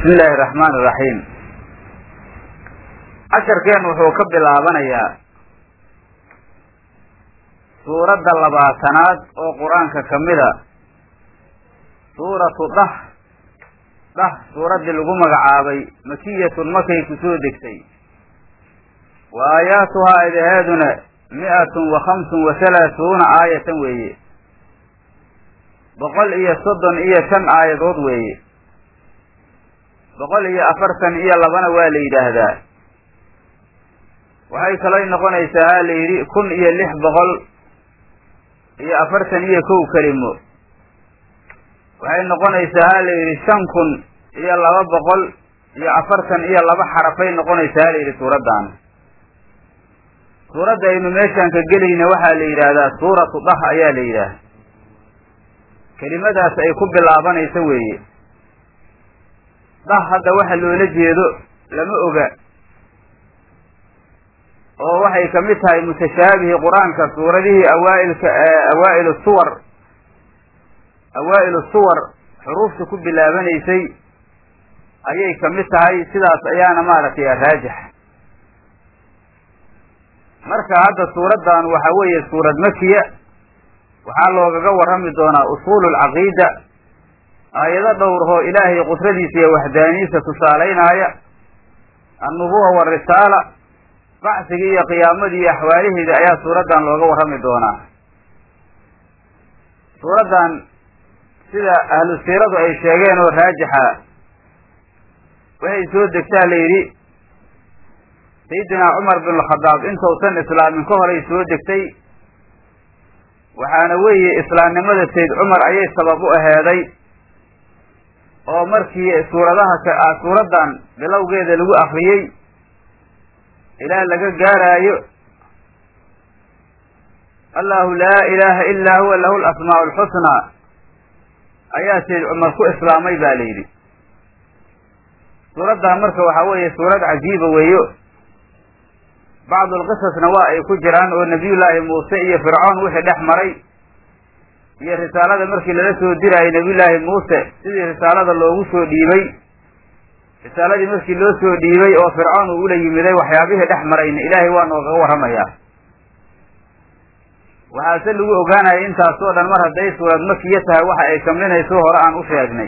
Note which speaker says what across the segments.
Speaker 1: bismi illaahi araxmaan iraxiim casharkeen wuxuu ka bilaabanayaa suuradda labaatanaad oo qur-aanka ka mida suuratu dah dah suuraddii lagu magacaabay makiyatun makay ku soo degtay wa aayaatuhaa idaheeduna mi-atun wa khamsun wa halaasuuna aayatan weeye boqol iyo soddon iyo shan aayadood weeye boqol iyo afartan iyo labana waa la yidhaahdaa waxay kaloo noqonaysaa ha la yidhi kun iyo lix boqol iyo afartan iyo kow kelimo waxay noqonaysaa ha la yidhi shan kun iyo laba boqol iyo afartan iyo laba xarafay noqonaysaa ha la yidhi suuraddan suuradda aynu meeshaan ka gelayna waxaa la yidhaahdaa suuratu dah ayaa la yidhaahda kelimadaas ay ku bilaabanayso weeye dah hadda waxa loola jeedo lama oga oo waxay ka mid tahay mutashaabihi qur-aanka suuradihii awaailka awaail suwar awaa'ilu suwar xuruufta ku bilaabanaysay ayay ka mid tahay sidaas ayaana maaragtay raajix marka hadda suuraddan waxa weeye suurad makiya waxaa loogaga warrami doonaa usuulu lcaqiida aayado dhowrhoo ilaahay qudradiisa iyo waxdaaniisa tusaalaynaya annubuwa warisaala bacsigii iyo qiyaamadii iyo axwaalaheeda ayaa suuraddan looga warrami doonaa suuraddan sida ahlu siiradu ay sheegeen oo raajixa waxay soo degtaa la yidhi sayidinaa cumar bin alkhadaab intausan islaamin ka horay soo degtay waxaana weeye islaamnimada sayd cumar ayay sabab u aheeday oo markii suuradaha suuraddan bilowgeeda lagu akriyey ilaa laga gaaraayo allahu laa ilaaha ilaa huwa lahu lasmaau alxusnaa ayaa sayd cumar ku islaamay ba la yidhi suuraddan marka waxaa weeye suurad cajiiba weeyo bacdu lqisasna waa ay ku jiraan oo nabiyullaahi muuse iyo fircoon wixii dhex maray iyo risaalada markii lala soo dirayay nabiyullaahi muuse sidii risaalada loogu soo dhiibay risaaladii markii loo soo dhiibay oo fircoon uu ula yimiday waxyaabihii dhex marayna ilaahay waa noogaga warramayaa waxaase lagu ogaanaya intaasoo dhan mar hadday suurad makiya tahay waxa ay kamlinayso hore aan u sheegnay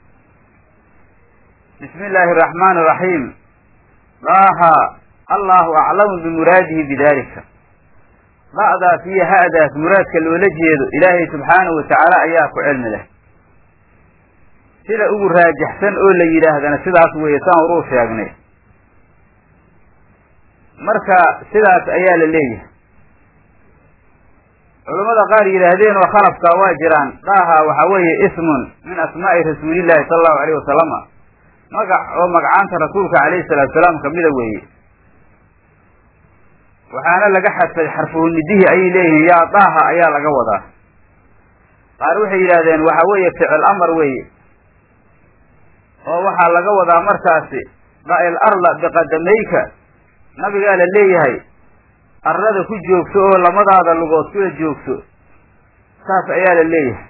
Speaker 1: bismi illaahi araxmaani iraxiim daaha allahu aclamu bimuraadihi bidalika da'daas iyo ha'daas muraadka loola jeedo ilaahay subxaanahu watacaala ayaa ku cilmi leh sida ugu raajixsan oo la yidhaahdana sidaas weeye saan horuu sheegnay marka sidaas ayaa la leeyahay culammada qaar yidhaahdeen oo khalafka waa jiraan daaha waxaa weeye ismun min asmaa'i rasuulillahi sala allahu alayh wasalama magac oo magacaanta rasuulka calayhi salaatu salaam kamida weeye waxaana laga xadfay xarfuhunidihii ayay leeyihiin yaa daaha ayaa laga wadaa qaar waxay yidhahdeen waxa weeye ficil amar weeye oo waxaa laga wadaa markaasi da'il arla biqadamayka nabigaa la leeyahay arlada ku joogso oo lamadaada lugood kula joogso saas ayaa la leeyahay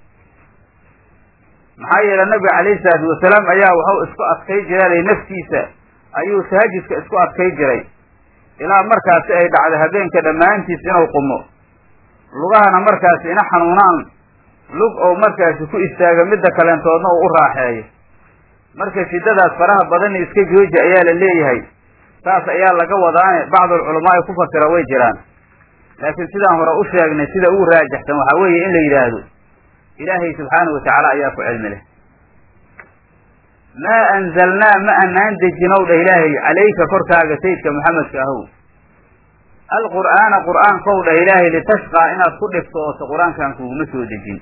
Speaker 1: maxaa yeele nabiga calayhi salaatu wasalaam ayaa waxau isku adkay jiray naftiisa ayuu tahajudka isku adkay jiray ilaa markaasi ay dhacday habeenka dhammaantiis inuu qumo lugahana markaasi ina xanuunaan lug ou markaasi ku istaaga midda kaleentoodna uu u raaxeeyo marka shiddadaas faraha badani iska jooji ayaa la leeyahay saas ayaa laga wadaane bacdulculamaa ku fasira way jiraan laakiin sidaan hore u sheegnay sida ugu raajixsan waxaa weeye in la yidhaahdo ilaahay subxaanahu watacaala ayaa ku cilmi leh maa anzalnaa ma anaan dejinow dheh ilaahay calayka korkaaga sayidka maxamedka ahow alqur'aana qur'aankow dheh ilaahay litashqaa inaad ku dhibtooto qur-aankan kuguma soo dejin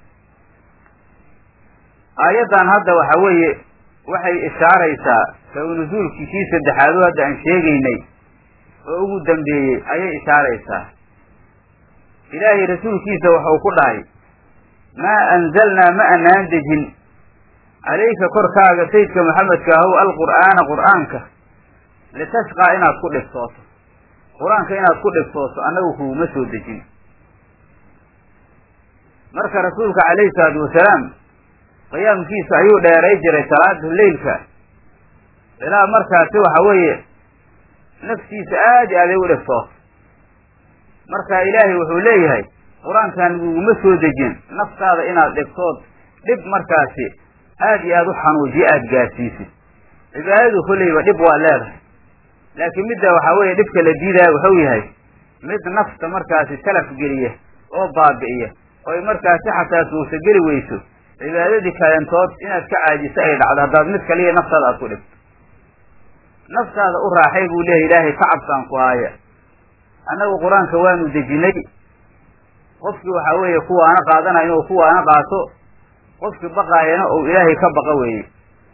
Speaker 1: aayaddan hadda waxa weeye waxay ishaaraysaa saw nusuulkii kii saddexaadu hadda aan sheegaynay oo ugu dambeeyey ayay ishaaraysaa ilaahay rasuulkiisa waxau ku dhahay maa anzalnaa ma anaan dejin calayka korkaaga sayidka maxamedka ahow alqur'aana qur'aanka litashqaa inaad ku dhibtooto qur-aanka inaad ku dhibtooto annagu kuguma soo dejin marka rasuulka calayhi salaatu wasalaam qiyaamkiisa ayuu dheeray jiray salaada leylka ilaa markaasi waxa weeye naftiisa aad i aaday u dhibtood marka ilaahay wuxuu leeyahay qur-aankan laguguma soo dejin naftaada inaad dhibtood dhib markaasi aad iyo aada u xanuujiyo aada gaarsiisid cibaadadu kolleyba dhib waa leedahay laakiin midda waxaa weeye dhibka la diidaya wuxuu yahay mid nafta markaasi talaf geliya oo baabi'iya oy markaasi xataa suurtageli weyso cibaadadii kalentood inaad ka caajiso ay dhacdo haddaad mid kaliya naftaada aad ku dhigto naftaada u raaxay buu leeyahy ilaahay tacabkaan ku haaya annagu qur-aanka waanu dejinay qofkii waxaa weeye kuwaana qaadanayo inuu kuwaana qaato qofkii baqaayana ou ilaahay ka baqa weeye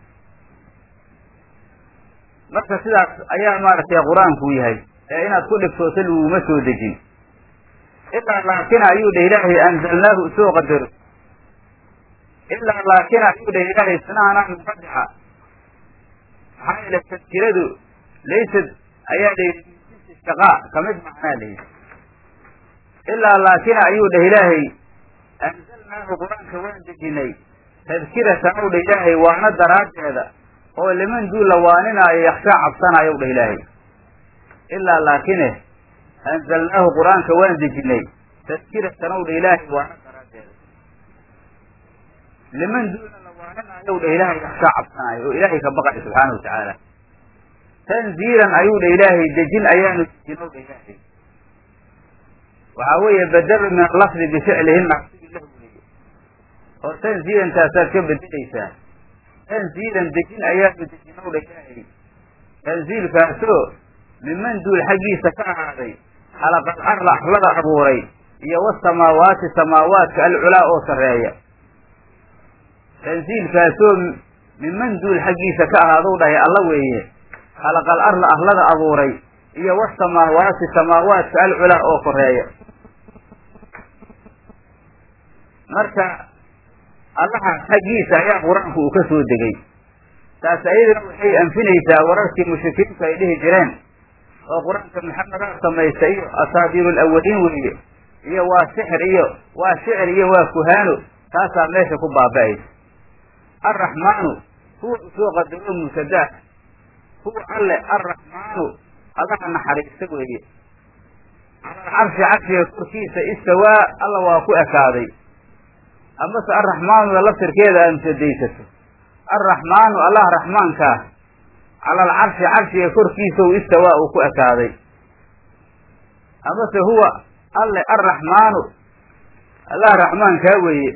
Speaker 1: marka sidaas ayaa maaragtay qur-aanku yahay ee inaad ku dhibtooto laguma soo dejin ilaa laakina ayuu dheh ilaahay anzalnaahu soo qadaro ilaa laakina ayuu dheh ilaahay sinahanaa muqadixa maxaa yeele tadkiradu laysad ayaa la yidhi shaqaa kamid macnaa la yidhi ilaa laakina ayuu dheh ilaahay anzalnaahu qur-aanka waan dejinay tadkiratan ow dheh ilaahay waana daraaddeeda oo liman duu la waaninaayo yakshaa cabsanaayo dheh ilaahay ilaa laakine anzalnaahu qur-aanka waan dejinay tadkiratan ow dheh ilaahay waana daraaddeeda liman duuna la waaninaayo dheh ilaahay yakshaa cabsanaayo oo ilaahay ka baqayo subxaana watacaala tanziilan ayuu dheh ilaahay dejin ayaanu dejin ow dheh ilaahay waxaa weeye badelu min alafdi bificlihi naqsigi lahu weeye oo tanziilantaasaad ka bedelaysaa tanziilan dejin ayaanu dejin ow dheh ilaahay tanziilkaasoo miman duul xaggiisa ka ahaaday xalaqal arla arlada abuuray iyo wasamaawaati samaawaadka alculaa oo sarreeya tanziilkaasoo miman duul xaggiisa ka ahaadou dhahay alla weeye xalaqal arla arlada abuuray iyo wasamaawaati samaawaadka alculaa oo koreeya marka allahaas xaggiisa ayaa qur-aanku uu ka soo degay taas ayadana waxay anfinaysaa wararkii mushrikiintu ay dhihi jireen oo qur-aanka maxamedaa samaysta iyo asaabiiru alawaliin weeye iyo waa sixir iyo waa shicir iyo waa kuhaano taasaa meesha ku baaba'aysa alraxmaanu huwa usoo qadaro mubtadaa huwa alle alraxmaanu allaha naxariista weeye calal carshi carshiga korkiisa istawaa alla waa ku ekaaday amase alraxmaanuda laftirkeeda aad mutadaysato alraxmaanu allah raxmaankaa cala alcarshi carshiga korkiisa u istawaa uu ku ekaaday amase huwa alle alraxmaanu allah raxmaankaa weeye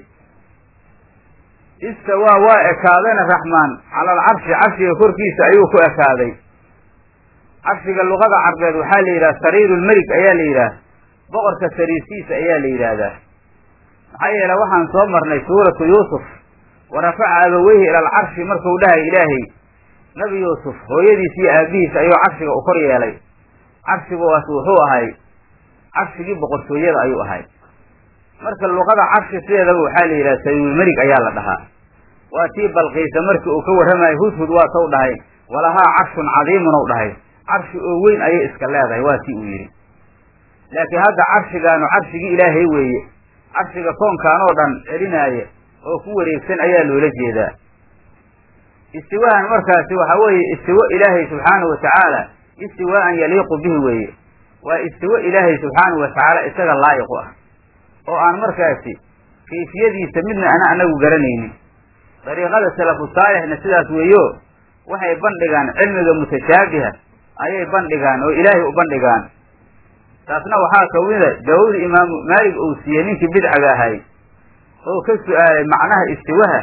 Speaker 1: istawaa waa ekaadayna raxmaan cala alcarshi carshiga korkiisa ayuu ku ekaaday carshiga luqada carbeed waxaa la yidhaha sariiru lmelik ayaa la yidhaah boqorka sariirtiisa ayaa la yidhaahdaa maxaa yeele waxaan soo marnay suuratu yuusuf wa rafaca abaweyhi ila alcarshi markuu dhahay ilaahay nabi yuusuf hooyadiis iyo aabihiis ayuu carshiga u kor yeelay carshigaas wuxuu ahay carshigii boqortooyada ayuu ahay marka luqada carshi sideedaba waxaa la yidhaha sariirulmelik ayaa la dhahaa waa tii balqiisa markii uu ka warramayo hudhud waa taw dhahay walahaa carshun cadiimun ou dhahay carshi oo weyn ayay iska leedahay waa tii uu yidhi laakiin hadda carshigaanu carshigii ilaahay weeye carshiga koonkaan oo dhan celinaaya oo ku wareegsan ayaa loola jeedaa istiwaahan markaasi waxaa weeye istiwo ilaahay subxaanahu watacaala istiwaa'an yaliiqu bihi weeye waa istiwo ilaahay subxaanahu watacaala isaga laa'iqu ah oo aan markaasi kayfiyadiisa midna ana anagu garanaynin dariiqada salafu saalixna sidaas weeyo waxay bandhigaan cilmiga mutashaabiha ayay bandhigaan oo ilaahay u bandhigaan taasna waxaa ka mida jawaabda imaamu maalig uu siiyey ninkii bidcaga ahay oo ka su-aalay macnaha istiwaha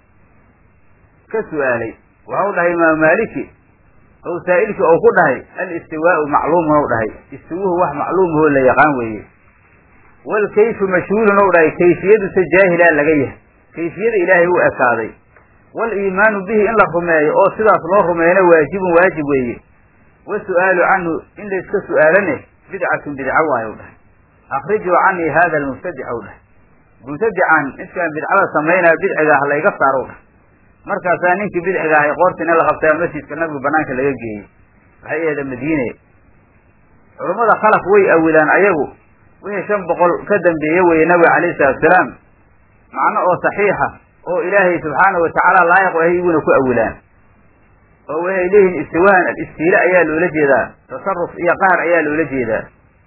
Speaker 1: ka su-aalay waxau dhahay imaamu maaliki oo saa'ilkii ou ku dhahay alistiwaau macluumun ou dhahay istiwuhu wax macluumahoo la yaqaan weeye walkayfu mashhuulun ou dhahay kayfiyaduse jaahilaa laga yahay kayfiyada ilaahay u ekaaday waliimaanu bihi in la rumeeyo oo sidaas loo rumeeyana waajibun waajib weeye wasu'aalu canhu in layska su'aalane bidcatun bidca waayo dhahay akrijuu canii hada almubtadic ou dhahay mubtadican midkaan bidcada samaynaya bidciga ah layga saaro dhahay markaasaa ninkii bidciga ahay qoortina la qabtaa masjidka nabigu banaanka laga geeyey waxay aheeda madiine culummada khalaf way awilaan ayagu wixii shan boqol ka dambeeye weeye nabiga calayhi salatusalaam macno oo saxiixa oo ilaahay subxaanahu watacaala laayiq ahay iguna ku awilaan oo waxay leeyihiin istiwaan al-istiile ayaa loola jeedaa tasaruf iyo qaar ayaa loola jeedaa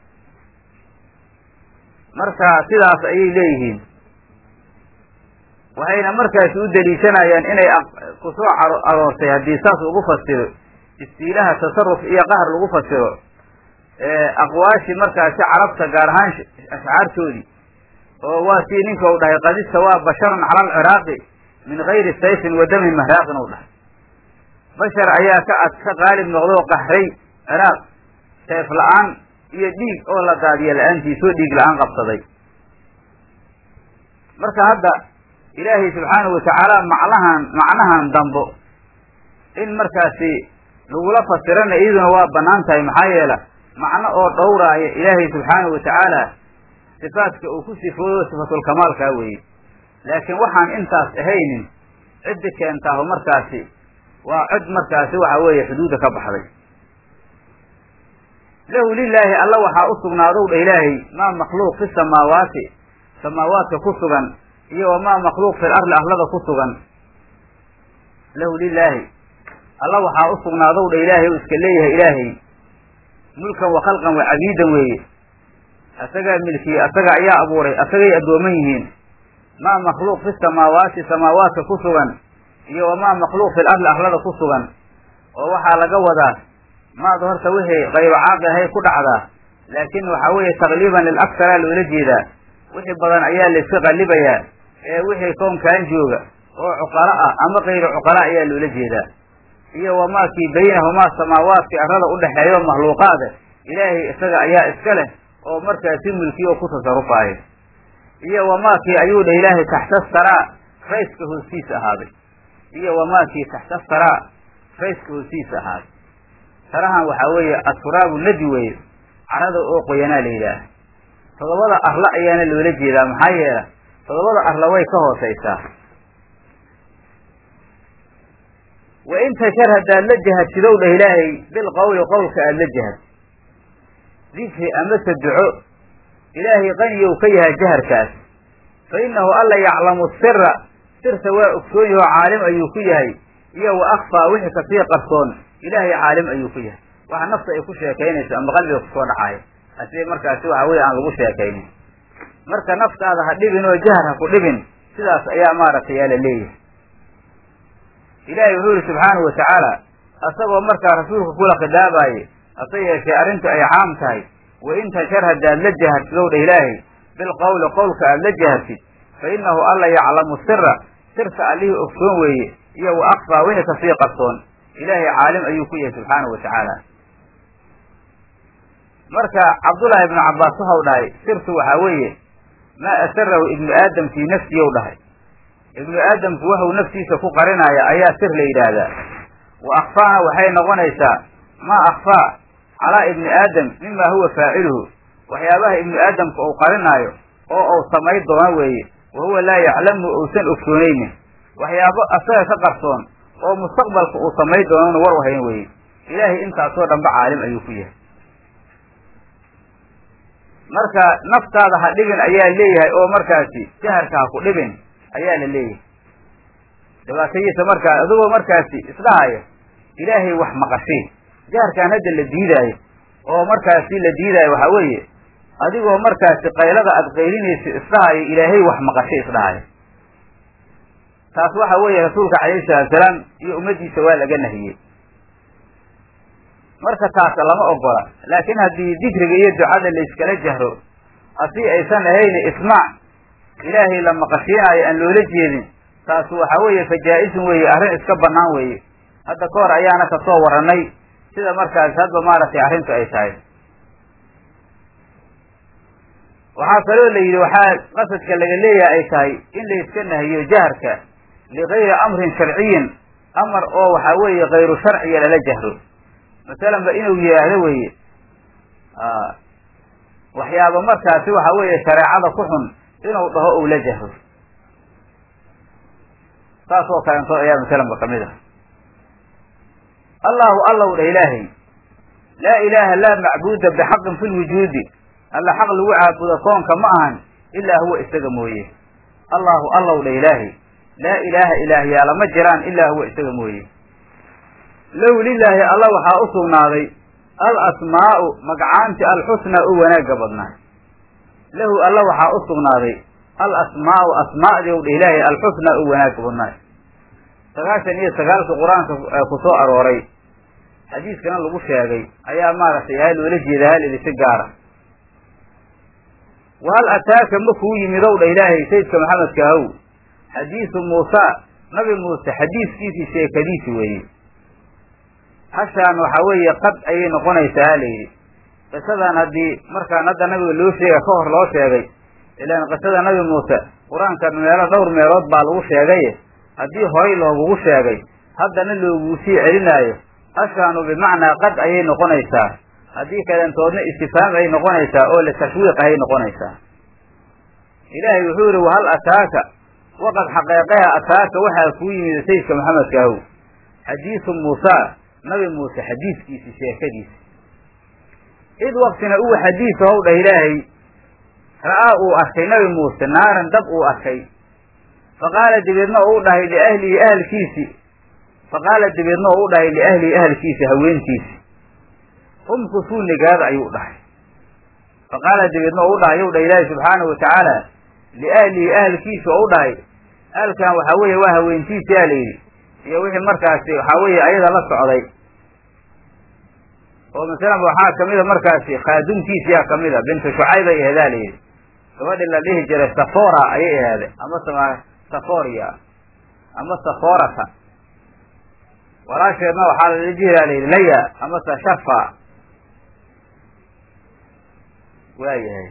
Speaker 1: marka sidaas ayay leeyihiin waxayna markaasi u daliishanayaan inay ku soo aroortay haddii saas lagu fasiro istiilaha tasaruf iyo qahr lagu fasiro aqwaashi markaasi carabta gaar ahaan ashcaartoodii oo waa sii ninka u dhahay qadista waa basharun cala alciraaqi min gayri sayfin wa damin mahraaqin u dhahay bashar ayaa ka ad ka qaalib noqdoo qahray ciraaq seef la-aan iyo dhiig oo la daadiya la-aantiisoo dhiig la-aan qabsaday marka hadda ilaahay subxaanahu watacaala macnahan macnahan dambo in markaasi lagula fasirana iyaduna waa banaan tahay maxaa yeela macno oo dhowraaya ilaahay subxaanahu watacaala sifaadka uu ku sifooyo sifatulkamaalkaa weeye laakiin waxaan intaas ahaynin ciddi keentaahu markaasi waa cid markaasi waxa weeye xuduudda ka baxday lahu lilaahi alla waxaa u sugnaadow dha ilaahay maa makhluuq fi samaawaati samaawaadka ku sugan iyo wamaa makhluuq fil arli arlada ku sugan lahu lilaahi alla waxaa u sugnaadow dha ilaahay u iska leeyahay ilaahay mulkan wa khalqan wa cabiidan weeye asagaa milkiyey asaga ayaa abuuray asagay addooman yihiin maa makhluuq fi samaawaati samaawaadka ku sugan iyo wamaa makhluuq fil arli arlada ku sugan oo waxaa laga wadaa maada horta wixii qaybo caaqi ahay ku dhacdaa laakiin waxaa weeye taqliiban lilaktara loola jeedaa wixii badan ayaa layska qallibayaa ee wixii koonkaan jooga oo cuqalo ah ama kayru cuqala ayaa loola jeedaa iyo wamaakii baynahumaa samaawaadkii arrada udhexeeyo makhluuqaada ilaahay isaga ayaa iska leh oo markaasi mulkiyo oo ku tasarufaayo iyo wamaakii ayuu dha ilaahay taxta saraa rayska hoostiisa ahaaday iyo wamaakii taxta saraa rayska hoostiisa ahaaday sarahan waxaa weeye asfuraabu nadi weeye carada oo qoyanaa la yidhaaha todobada arla ayaana loola jeedaa maxaa yeela todobada arla way ka hoosaysaa wa in tashar haddaad la jahadsidow dhah ilaahay bilqowli qowlka aada la jahad dikri amase duco ilaahay qaniyow ka yahay jaharkaas fa innahu alla yaclamu sira sirta waa ogsoon yaho caalim ayuu ku yahay iyo wa akfaa wixii kasii qarsoon ilaahay caalim ayuu ku yahay waxa nafta ay ku sheekaynayso ama qalbiga kusoo dhacayo asii markaasi waxa weye aan lagu sheekaynin marka naftaada ha dhibin oo jahar ha ku dhibin sidaas ayaa maaragtay yaa la leeyahay ilaahay wuxuu yihi subxaanahu watacaala asagoo markaa rasuulka kula khidaabaye hase yeeshee arrintu ay caam tahay wa in tashar haddaad la jaharsidow dha ilaahay bilqowli qowlka aada la jaharsid fa innahu alla yaclamu sira sirta allihii ogsoon weeye iyo wa akfaa wixii kasii qarsoon ilaahay caalim ayuu ku yahay subxaanahu watacaala marka cabdullaahi ibnu cabbaas waxau dhahay sirtu waxaa weeye maa asarahu ibnu aadam fii nafsiyow dhahay ibnu aadamku waxuu naftiisa ku qarinaya ayaa sir la yidhaahdaa wa akfaana waxay noqonaysaa maa akfaa calaa ibni aadam mima huwa faaciluhu waxyaabaha ibnu aadamka uu qarinaayo oo uu samay doono weeye wa huwa laa yaclamu uusan ogsoonaynin waxyaabo asaga ka qarsoon oo mustaqbalka uu samay doonona war u hayn weeye ilaahay intaasoo dhanba caalim ayuu ku yahay marka naftaada ha dhibin ayaa leeyahay oo markaasi jaharka ha ku dhibin ayaa la leeyahay dhibaatadiisa markaa adigoo markaasi isdhahaya ilaahay wax maqashii jaharkaan hadda la diidaayo oo markaasi la diidaayo waxaa weeye adigoo markaasi qaylada aad qaylinaysa isdhahayo ilaahay wax maqashay isdhahayo taas waxa weeye rasuulka calayhi salaatusalaam iyo ummaddiisa waa laga nahiyey marka taas lama ogola laakiin haddii dikriga iyo ducada layskala jahro asii aysan ahayni ismaac ilaahay la maqashiinaayo aan loola jeedin taas waxa weeye fajaa-isun weeye arrin iska bannaan weeye hadda ka hor ayaana kasoo warranay sida markaas hadba maaragtay arrintu ay tahay waxaa kaloo la yidhi waxaa qasadka laga leeyahay ay tahay in layska nahiyo jaharka ligayri amrin sharciyin amar oo waxaa weeye kayru sharciya lala jahro masalan ba inuu yidhaahdo weeye waxyaaba markaasi waxa weeye shareecada ku xun inuu dhaho ou la jahro saas oo kalento ayaa masalan ba kamid ah allahu allow dha ilaahay laa ilaaha laa macbuuda bixaqin fi lwujuudi alla xaq lagu caabudo koonka ma ahan ilaa huwa isaga mooye allahu allow dha ilaahay laa ilaaha ilaahyaala ma jiraan ilaa huwa isaga mooye lahu lilaahi alla waxaa u sugnaaday al asmaa'u magacaanti alxusnaa u wanaagga badnaay lahu alla waxaa u sugnaaday al asmaa'u asmaa'dii u dha ilaahay alxusnaa u wanaagga badnaay sagaashan iyo sagaalka qur-aanka ku soo arooray xadiiskana lagu sheegay ayaa maaragtay aa loola jeeda halidi si gaara wahal ataaka ma kuu yimid ow dha ilaahay sayidka maxamedka ahow xadiisu muusa nabi muuse xadiiskiisii sheekadiisi weeye hashaan waxaa weeye qad ayay noqonaysaa ha layidhi qisadan haddii markaan hadda nabiga loo sheega ka hor loo sheegay ilaan qisada nabi muuse qur-aanka meelo dhowr meelood baa lagu sheegaye haddii horay loogugu sheegay haddana loogu sii celinaayo hashaanu bimacnaa qad ayay noqonaysaa haddii kalentoodna istifaam ay noqonaysaa oo litashwiiq ayay noqonaysaa ilaahay wuxuu yihi wahal ataaka waqad xaqeeqeha ataaka waxaa kuu yimid sayidka maxamedka ahow xadiisu muusa nabi muuse xadiiskiisi sheekadiisi id waktina uu xadiis how dhah ilaahay ra'aa uu arkay nabi muuse naaran dab uu arkay faqaala dabeedna uu dhahay liahlihi ahalkiisi faqaala dabeedna uu dhahay liahlihi ahalkiisi haweentiisi umkusuu nigaada ayuu dhahay faqaala dabeedna u dhahay yow dhah ilaahi subxaanahu watacaala liahlihi ahalkiisi oo u dhahay ahalkan waxaa weeye waa haweentiisi aa layidhi iyo wixii markaasi waxaa weeye ayada la socday oo masalan waxaa kamida markaasi khaadumkiisiyaa kamida bintu shucayb ay aheedaa layidhi gabadhi la dhihi jiray safora ayay aheeday ama s saforia ama saforata walaasheedna waxaa lala jiraa layidhi laya ama se shafa waayahay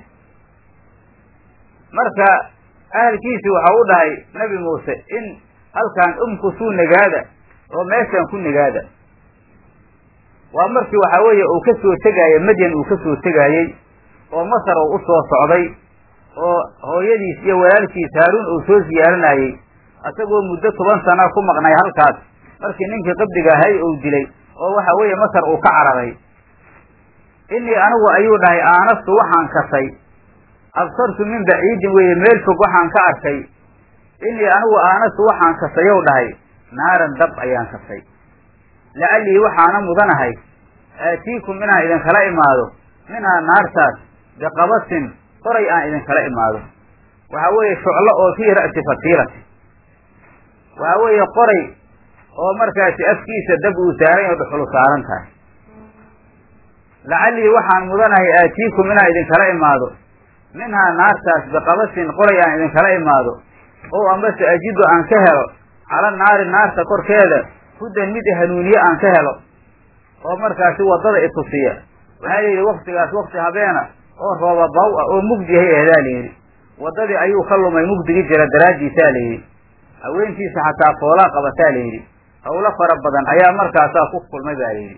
Speaker 1: marka ahalkiisi waxa u dhahay nabi muuse in halkan umkusuu nagaada oo meeshan ku nagaada waa markii waxaa weeye uu ka soo tegaaye madyan uu ka soo tegaayey oo masar uu usoo socday oo hooyadiis iyo walaalkiis haaruun uu soo siyaaranayey isagoo muddo toban sana ku maqnay halkaas markii ninkii qabdiga ahay uu dilay oo waxa weeye masar uu ka cararay inii anigu ayuu dhahay aanastu waxaan kasay absartu min baciidin weeye meel fog waxaan ka arkay inii anigu aanastu waxaan kasayow dhahay naaran dab ayaan kasay lacallii waxaana mudanahay aatiikum inaan idinkala imaado minhaa naartaas biqabasin qoray aan idinkala imaado waxaa weeye shuclo oo fii ra'si fatiilati waxaa weeye qoray oo markaasi afkiisa dab uu saaran yaho dhuxulu saaran tahay lacallii waxaan mudanahay aatiikum inaan idinkala imaado minhaa naartaas biqabasin qoray aan idinkala imaado oo amase ajidu aan ka helo cala naari naarta korkeeda hudan mid hanuuniye aan ka helo oo markaasi waddada itusiya waxaa layidhi waktigaas wakti habeena oo rooba baw ah oo mugdihay ahdaa layidhi waddadii ayuu ka lumay mugdigi jira daraaddiisaa layidhi haweentiisa xataa foolaa qabataa layidhi hawlo fara badan ayaa markaasaa ku kulmay baa layidhi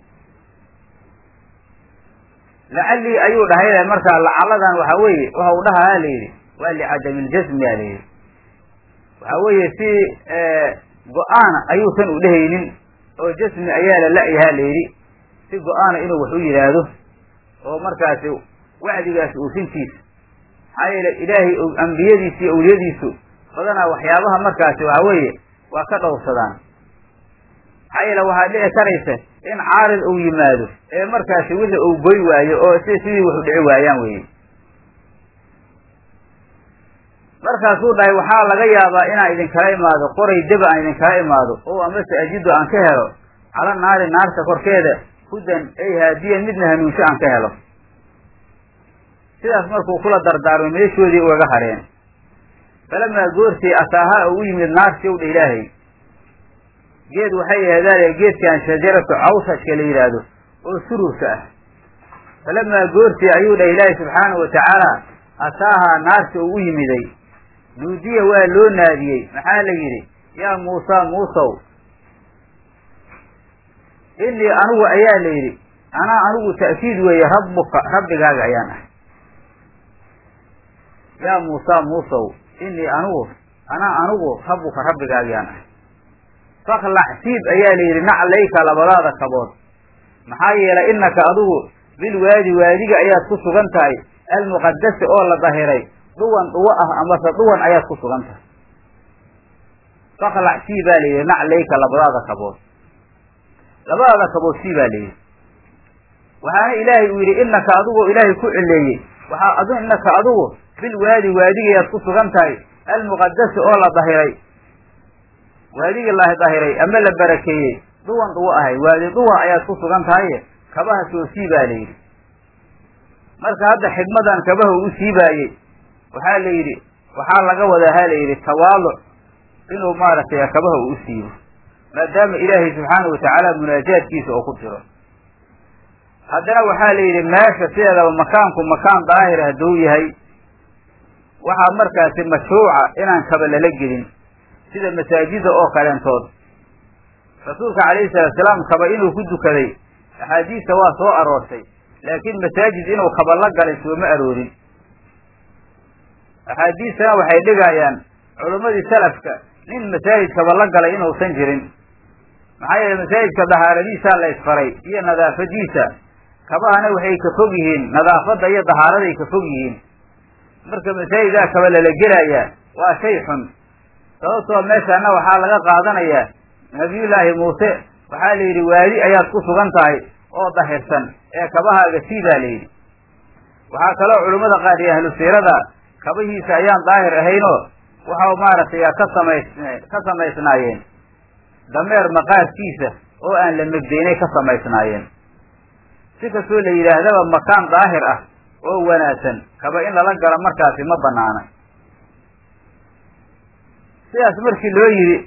Speaker 1: lacallii ayuu dhahay markaa lacalladan waxaa weeye waxa uu dhahaa layidhi waa licadami ljasmi a layidhi waxaa weeye si go-aana ayuusan u dhehaynin oo jasmi ayaa la la-yahaa layidhi si go-aana inuu wax u yidhaahdo oo markaasi wacdigaasi uusintiisa maxaa yeele ilaahay ambiyadiisa iyo awliyadiisu badanaa waxyaabaha markaasi waxaa weeye waa ka dhowrsadaan maxaa yeele waxaa dhici karaysa in caarid uu yimaado ee markaasi wixii uu goy waayo oo si sidii wax u dhici waayaan weye markaasuu dhahay waxaa laga yaabaa inaan idinkala imaado qoray deba aan idinkala imaado oo amase ajido aan ka helo cala naari naarta korkeeda hudan ay haadiyan midna hanuunsho aan ka helo sidaas markuu kula dardaarmay meeshoodii ugaga hareen falamaa goortii ataaha u u yimid naartii owdha ilaahay geed waxay aheedaale geedkan shajaratu cawsashka la yidhaahdo oo sururka ah falamaa goortii ayuu dhah ilaahay subxaanahu watacaala ataahaa naarta uu u yimiday nuudiya waa loo naadiyey maxaa la yidhi yaa muusa muusow inii anigu ayaa la yidhi anaa anigu ta'kiid weeye rabbuka rabbigaaga ayaan ahay yaa muusa muusow inii anigu anaa anigu rabbuka rabbigaagyaan ahay faklac siib ayaa la yidhi naclayka labadaada kabood maxaa yeelay innaka adigu bilwaadi waadiga ayaad ku sugan tahay almuqadasi oo la dahiray dhuwan dhuwo ah amase dhuwan ayaad ku sugan tahay faklac sii baa la yidhi naclayka labadaada kabood labadaada kabood sii baa layidhi waxaana ilaahay uu yidhi innaka adigoo ilaahay ku cileeyey waxaa adu innaka adigu bil waadi waadigayaad ku sugan tahay almuqadasi oo la dahiray waadigii la dahiray ama la barakeeyey duwan duwo ahay waadi duwa ayaad ku sugan tahaye kabaha soo siibaa la yidhi marka hadda xigmadan kabaha uu siibaayey waxaa la yidhi waxaa laga wadaa ha la yidhi tawaaluc inuu maaragtay kabaha uu u siibo maadaama ilaahay subxaana watacaala munaajaadkiisa oo ku jiro haddana waxaa la yidhi meesha sideedaba makaanku makaan daahir hadduu yahay waxaa markaasi mashruuca inaan kaba lala gelin sida masaajida oo kaleentood rasuulka calayhi salaatu salaam kaba inuu ku dukaday axaadiista waa soo aroortay laakiin masaajid inuu kaba la galay sooma aroorin axaadiistana waxay dhigayaan culimmadii salafka nin masaajid kaba la galay inuusan jirin maxaa yeele masaajidka dahaaradiisaa la isfaray iyo nadaafadiisa kabahana waxay ka fog yihiin nadaafadda iyo dahaaraday ka fog yihiin marka masaajidaa kaba lala gelayaa waa shay xun sababtoo meeshaana waxaa laga qaadanayaa nabiyullaahi muuse waxaa la yidhi waadi ayaad ku sugan tahay oo dahirsan ee kabahaaga siidaa la yidhi waxaa kaloo culimmada qaar iyo ahlu siirada kabihiisa ayaan daahir ahaynoo waxau maaragtay ka samays ka samaysnaayeen dameer maqaarkiisa oo aan la megdaynay ka samaysnaayeen si kastoo la yidhaahdaba makaan daahir ah oo wanaagsan kaba in lala galo markaasi ma banaana sidaas markii loo yidhi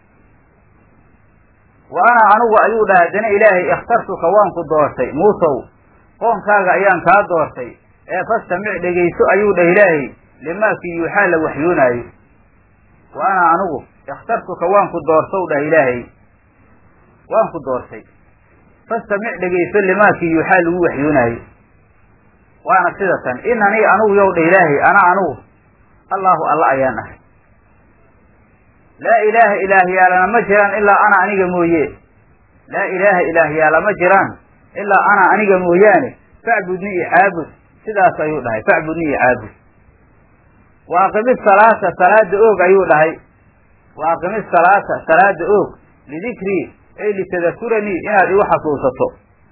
Speaker 1: wa ana anigu ayuu dhahay haddana ilaahay ikhtartuka waan ku doortay muusow qoonkaaga ayaan kaa doortay ee fastamic dhegayso ayuu dhah ilaahay limaakii yuuxaa la waxyoonaayo wa ana anigu ikhtartuka waan ku doortow dhah ilaahay waan ku doortay fastamic dhegayso limaakii yuuxaa lagu waxyoonaayo waana sida tan inanii anigu yow dhah ilaahay ana anigu allaahu alla ayaan ahay laa ilaaha ilaahyaalana ma jiraan ilaa ana aniga mooye laa ilaaha ilaahyaala ma jiraan ilaa ana aniga mooyaane facbudni i caabud sidaas ayuu dhahay facbudni i caabud wa aqimi salaata salaada oog ayuu dhahay wa aqimi salaata salaada oog lidikrii ay litadakuranii inaad igu xasuusato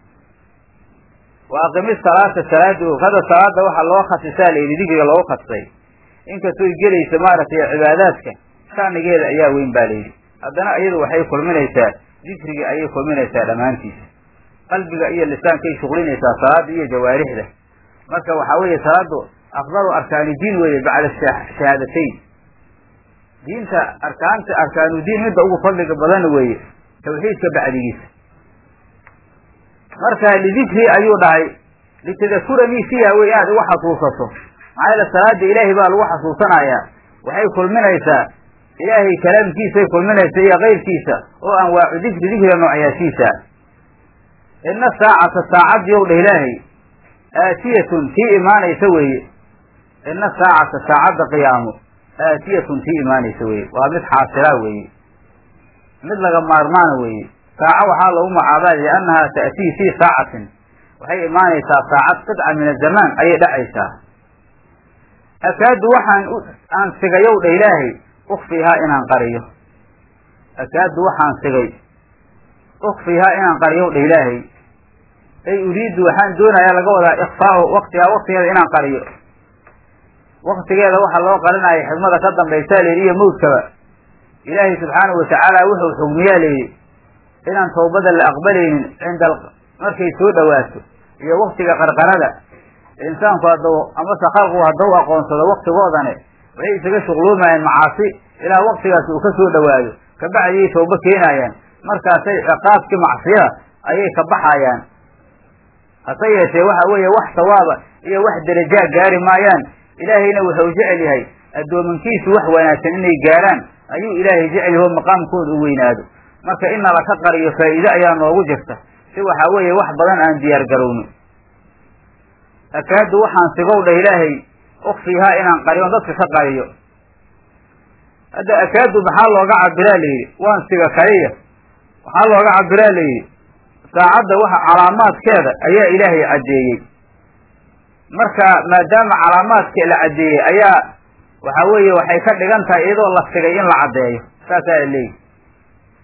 Speaker 1: wa aqimi salaata salaada oog hadda salaada waxaa loo khasisaa la yidhi dikriga loogu khasisay inkastooy gelaysa maaragtay cibaadaadka shanigeeda ayaa weyn baa layidhi haddana iyadu waxay kulminaysaa dikriga ayay kulminaysaa dhammaantiisa qalbiga iyo lisaankay shuqlinaysaa salaada iyo jawaarixda marka waxaa weeye salaadu afdalu arkaani diin weeye bacda shahaadatayn diinta arkaanta arkaanudiin midda ugu fadliga badan weeye tawxiidka bacdigiisa marka lidikri ayuu dhahay litadakuranii fiiha wey inaad igu xasuusato maxaa yeele salaada ilaahay baa lagu xasuusanayaa waxay kulminaysaa ilaahay kalaamkiisay kulminaysa iyo kayrkiisa oo anwaacu dikri dikriga noocyaashiisa ina saacata saacad yow dheh ilaahay aatiyatun tii imaanaysa weeye ina saacata saacadda qiyaamo aatiyatun tii imaanaysa weeye waa mid xaasilaa weeye mid laga maarmaana weeye saaco waxaa lagu magacaabaa liannahaa ta'tii fii saacatin waxay imaanaysaa saacad qidca min azamaan ayay dhacaysaa akaadu waxaan aan sigayow dha ilaahay ukfihaa inaan qariyo akaadu waxaan sigay ukfihaa inaan qariyow dha ilaahay ay uriidu waxaan doonayaa laga wadaa ikfaahu waktihaa waktigeeda inaan qariyo waktigeeda waxaa loo qarinaya xigmada ka dambaysaa layidhi iyo mawdkaba ilaahay subxaanahu watacaala wuxuu xugmiyaa layidhi inaan tawbada la aqbalaynin cinda markay soo dhawaato iyo waktiga qarqarada insaanku haddau amase khalqigu haddau aqoonsado waktigoodane waxay isaga shuqluumayaan macaasi ilaa waktigaas uu ka soo dhawaado kabacdiyay tawbo keenayaan markaasay ciqaabkii macsiyada ayay ka baxayaan hase yeeshee waxa weeye wax sawaaba iyo wax darajaa gaari maayaan ilaahayna wuxuu jecel yahay addoomankiisu wax wanaagsan inay gaaraan ayuu ilaahay jecel yaho maqaamkooda u weynaado marka in nala ka qariyo faa'iide ayaa noogu jirta si waxaa weeye wax badan aan diyaar garowno akaadu waxaan sigow dhah ilaahay ukfihaa inaan qariyo dadka ka qariyo hadda akaadu maxaa looga cabiraa layidhi waan siga kaliya waxaa looga cabiraa layidhi saacadda waxa calaamaadkeeda ayaa ilaahay caddeeyey marka maadaama calaamaadka la caddeeyey ayaa waxa weeye waxay ka dhigan tahay iyadoo la sigay in la caddeeyo saasaa la leeyihi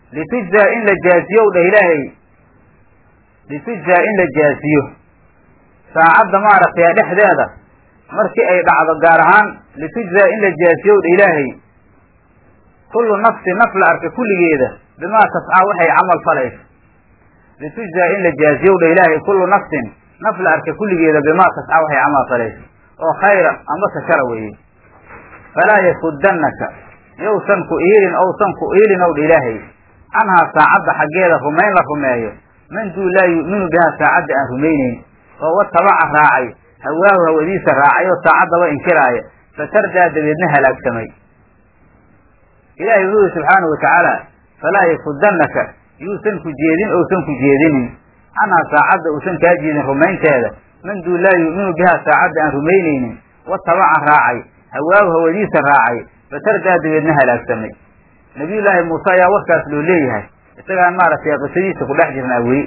Speaker 1: litujzaa in la jaaziyow dheh ilaahay litujzaa in la jaaziyo saacadda maaragtay dhexdeeda markii ay dhacdo gaar ahaan litujzaa in la jaaziyow dheh ilaahay kullu nafsi naf la arka kulligeeda bimaa tascaa waxay camal falayso litujzaa in la jaaziyow dheh ilaahay kullu nafsin naf la arka kulligeeda bimaa tascaa waxay camal falayso oo khayra ambase shara weeye falaa yasuddannaka yowsan ku iilin owsan ku iilin ow dha ilaahay canhaa saacadda xaggeeda rumayn la rumeeyo man duu laa yu'minu bihaa saacadda aan rumaynayn oo watabaca raacay hawaahu hawadiisa raacay oo saacaddaba inkiraaya fatardaa dabeedna halaagsamay ilaahay wuxuu yihi subxaanahu watacaala falaa yasuddannaka yuusan ku jeedin ousan ku jeedinin canhaa saacadda uusan kaa jeedin rumaynteeda man duu laa yu'minu bihaa saacadda aan rumaynaynin watabaca raacay hawaahu hawadiisa raacay fatardaa dabeedna halaagsamay nabiyullaahi muuse ayaa warkaas loo leeyahay isagaan maaragtay qisadiisa ku dhex jirnaa weli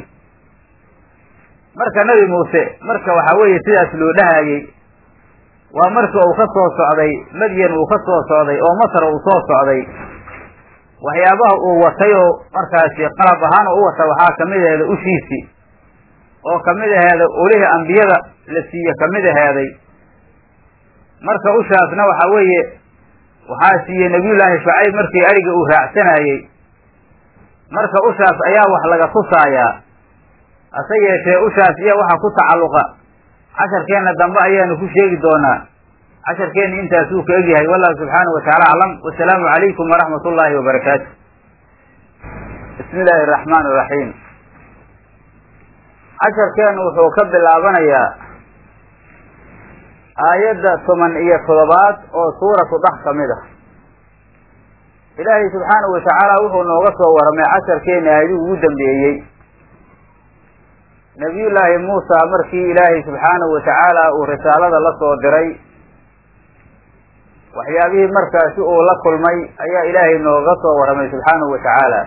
Speaker 1: marka nebi muuse marka waxaa weeye sidaas loo dhahayey waa markii uu ka soo socday madyan uu ka soo socday oo masar uu soo socday waxyaabaha uu watay oo markaasi qalab ahaan u wata waxaa kamid aheeda ushiisii oo kamid aheeda olihii ambiyada la siiye kamid aheeday marka ushaasna waxaa weeye waxaa siiyey nabiyullaahi shucayb markii ariga uu raacsanayey marka ushaas ayaa wax laga tusaayaa hase yeeshee ushaas iyo waxa ku tacalluqa casharkeenna dambe ayaanu ku sheegi doonaa casharkeenna intaasuu ka egyahay wallahu subxaanahu watacaala aclam wasalaamu calaykum waraxmat ullaahi wabarakaatu bismi illaahi araxmaan iraxiim casharkeennu wuxuu ka bilaabanayaa aayadda toban iyo toddobaad oo suuratu dhax ka mid ah ilaahay subxaanahu watacaala wuxuu nooga soo warramay casharkeena aayadihii ugu dambeeyey nabiyullaahi muusa markii ilaahay subxaanahu watacaala uu risaalada la soo diray waxyaabihii markaasi uu la kulmay ayaa ilaahay nooga soo warramay subxaanahu watacaala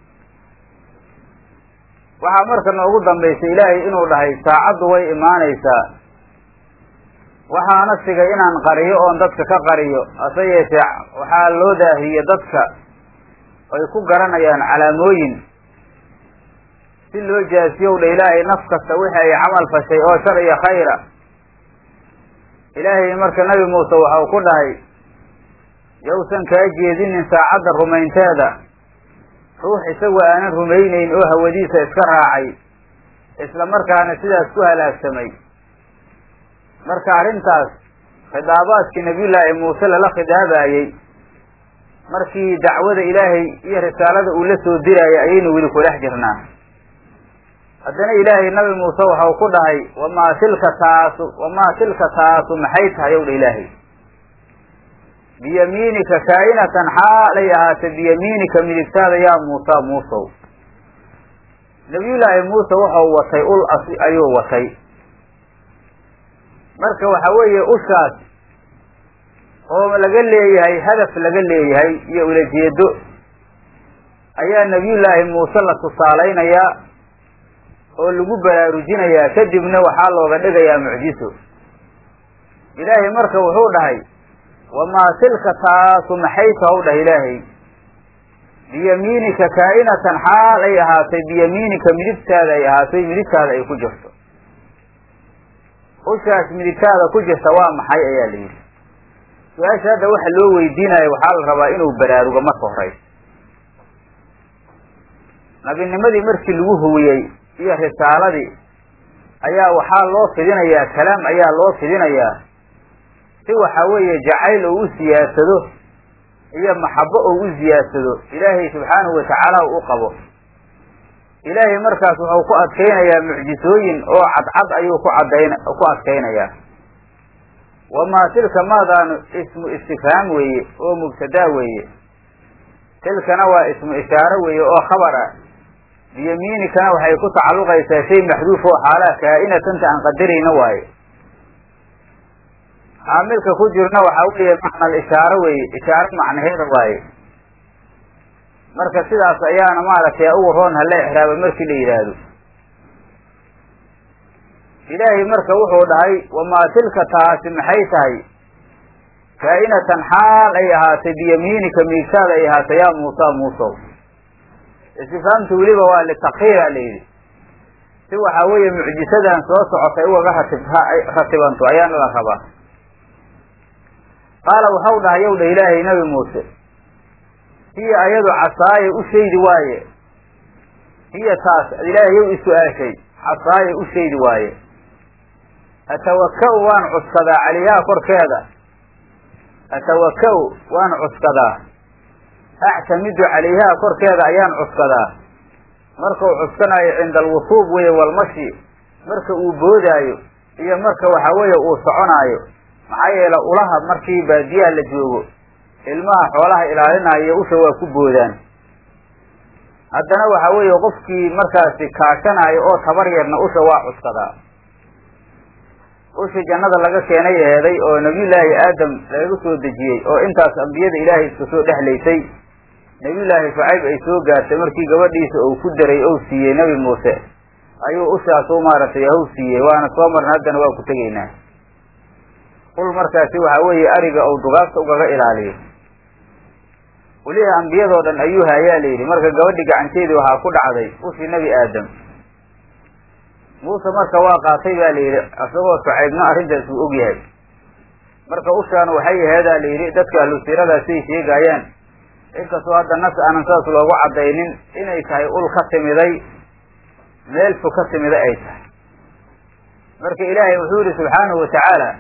Speaker 1: waxaa marka noogu dambaysay ilaahay inuu dhahay saacaddu way imaanaysaa waxaana sigay inaan qariyo oon dadka ka qariyo hase yeeshee waxaa loo daahiye dadka ay ku garanayaan calaamooyin si loo jaasiyow dha ilaahay naf kasta wixii ay camal fashay oo shar iyo khayra ilaahay marka nabi muuse waxau ku dhahay yowsan kaa jeedinin saacadda rumaynteeda ruux isagu aanan rumaynayn oo hawadiisa iska raacay isla markaana sidaas ku halaagsamay marka arrintaas khidaabaadkii nabiyullaahi muuse lala khidaabayey markii dacwada ilaahay iyo risaalada uu la soo dirayay ayaynu weli ku dhex jirnaa haddana ilaahay nabi muuse waxau ku dhahay wamaa tilka taasu wamaa tilka taasu maxay tahay ow dha ilaahay biyamiinika kaa'inatan xaalay ahaatee biyamiinika midigtaada yaa muusa muusow nabiyullaahi muuse waxau watay ul asi ayuu watay marka waxa weeye ushaas oo laga leeyahay hadaf laga leeyahay iyo ulajeedo ayaa nabiyullaahi muuse la tusaalaynayaa oo lagu baraarujinayaa kadibna waxaa looga dhigayaa mucjiso ilaahay marka wuxuu dhahay wamaa tilka taasu maxay tahow dhah ilaahay biyamiinika kaa'inatan xaal ay ahaatay biyamiinika midigtaada ay ahaatay midigtaada ay ku jirto ushaas midigtaada ku jirta waa maxay ayaa la yidhi su-aasha hadda waxa loo weydiinayo waxaa la rabaa inuu baraarugo marka horeysa nabinimadii markii lagu huwiyey iyo risaaladii ayaa waxaa loo fidinayaa kalaam ayaa loo fidinayaa si waxa weeye jacayl oo u siyaadsado iyo maxabo oo u siyaadsado ilaahay subxaanahu watacaala u qabo ilaahay markaas wuxuu ku adkaynayaa mucjisooyin oo cadcad ayuu ku cadayn ku adkaynayaa wamaa tilka maadaanu ismu istifhaam weeye oo mubtadaa weeye tilkana waa ismu ishaaro weeye oo khabar ah biyamiinikana waxay ku tacalluqaysaa shay maxduuf oo xaalaa kaa'inatanta aan qadarayna waaye caamilka ku jirna waxaa weeye macnal ishaaro weeye ishaaro macnaheeda waaye marka sidaas ayaana maaragtay ugu roon hala exraaba markii la yidhaahdo ilaahay marka wuxuu dhahay wamaa tilka taasi maxay tahay kaa'inatan xaal ay ahaatay biyamiinika miigtaada ay ahaatay yaa muusa muusow istifaamta weliba waa litakhiira la yidhi si waxaa weeye mucjisadan soo socotay ugaga ratib ratibanto ayaana la rabaa qaala waxau dhahay yow dha ilaahay nabi muuse hiya ayadu casaaye u shaydi waaye hiya taas ilaahay yow is-u-aashay casaaye u shaydi waaye atawaka-u waan cuskadaa caliyaha korkeeda atawaka-u waan cuskadaa actamidu calayhaa korkeeda ayaan cuskadaa markau cuskanaayo cinda alwusuub weeye walmashi marka uu boodaayo iyo marka waxa weeye uu soconaayo maxaa yeele ulaha markii baadiyaha la joogo ilmaha xoolaha ilaalinaya iyo usha waa ku boodaan haddana waxa weeye qofkii markaasi kaashanaayo oo tabar yarna usha waa cuskadaa ushii jannada laga keenay eeday oo nabiyullaahi aadam laga soo dejiyey oo intaas ambiyada ilaahay iska soo dhexlaysay nabiyullaahi shucayb ay soo gaartay markii gabadhiisa uu ku daray ou siiyey nebi muuse ayuu ushaas u maaragtay haw siiyey waana soo marna haddana waa ku tegaynaa ul markaasi waxa weeye ariga ou dugaagta ugaga ilaaliyo weliha ambiyadoo dhan ayuu haayaa la yidhi marka gabadhi gacanteedii waxaa ku dhacday ushii nebi aadam muuse marka waa qaatay baa la yidhi isagoo shucaybna arrintaas uu og yahay marka ushaan waxay aheedaa la yidhi dadka ahlusiiradaasay sheegaayaan inkastoo hadda nas aanan saas loogu caddaynin inay tahay ul ka timiday meel fog ka timida ay tahay marka ilaahay wuxuu yihi subxaanahu watacaala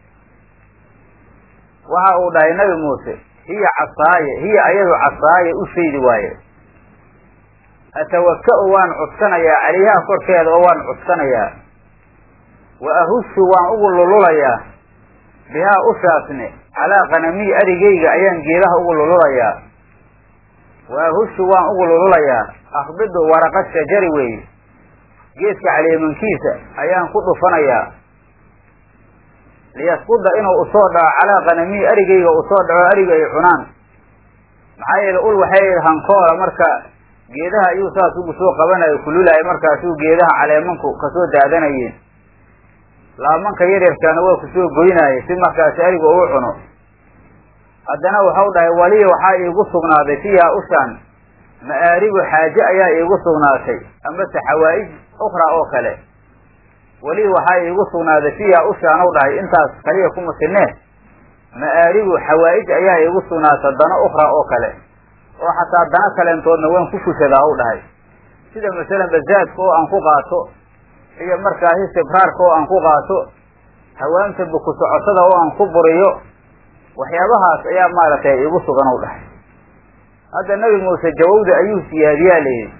Speaker 1: waxa uu dhahay nabi muuse hiya casaaye hiya ayadu casaaye u shaydi waaye atawaka-u waan cuskanayaa calayhaa korkeeda oo waan cuskanayaa wa ahushu waan ugu lululayaa bihaa ushaasne calaa qanamii arigayga ayaan geedaha ugu lululayaa wa ahushu waan ugu lululayaa akhbidu waraqa shajari weeye geedka caleemankiisa ayaan ku dhufanayaa liyasquda inuu usoo dhaco calaa qanamii arigayga usoo dhaco ariga ay cunaan maxaa yeele ul waxay hankoola marka geedaha ayuu saas ugu soo qabanayo kululayo markaasuu geedaha caleemanku kasoo daadanayeen laamanka yaryarkaana waa kusoo goynaaye si markaasi ariga uu cuno haddana waxau dhahay waliya waxaa iigu sugnaaday fiiha ushaan ma'aaribu xaaje ayaa iigu sugnaatay amase xawaa'ij ukhraa oo kale weli waxaa iigu sugnaaday fiiha ushaan u dhahay intaas kaliya kuma sinee ma'aaribu xawaa'ij ayaa iigu sugnaatay dano ukhraa oo kale oo xataa dana kaleentoodna waan ku fushadaa u dhahay sida masalan bazaadka oo aan ku qaato iyo markaasi sibraarka oo aan ku qaato hawaamta buku socotada oo aan ku buriyo waxyaabahaas ayaa maaragtay iigu sugan u dhahay hadda nebi muuse jawawda ayuu siyaadiyaa layidhi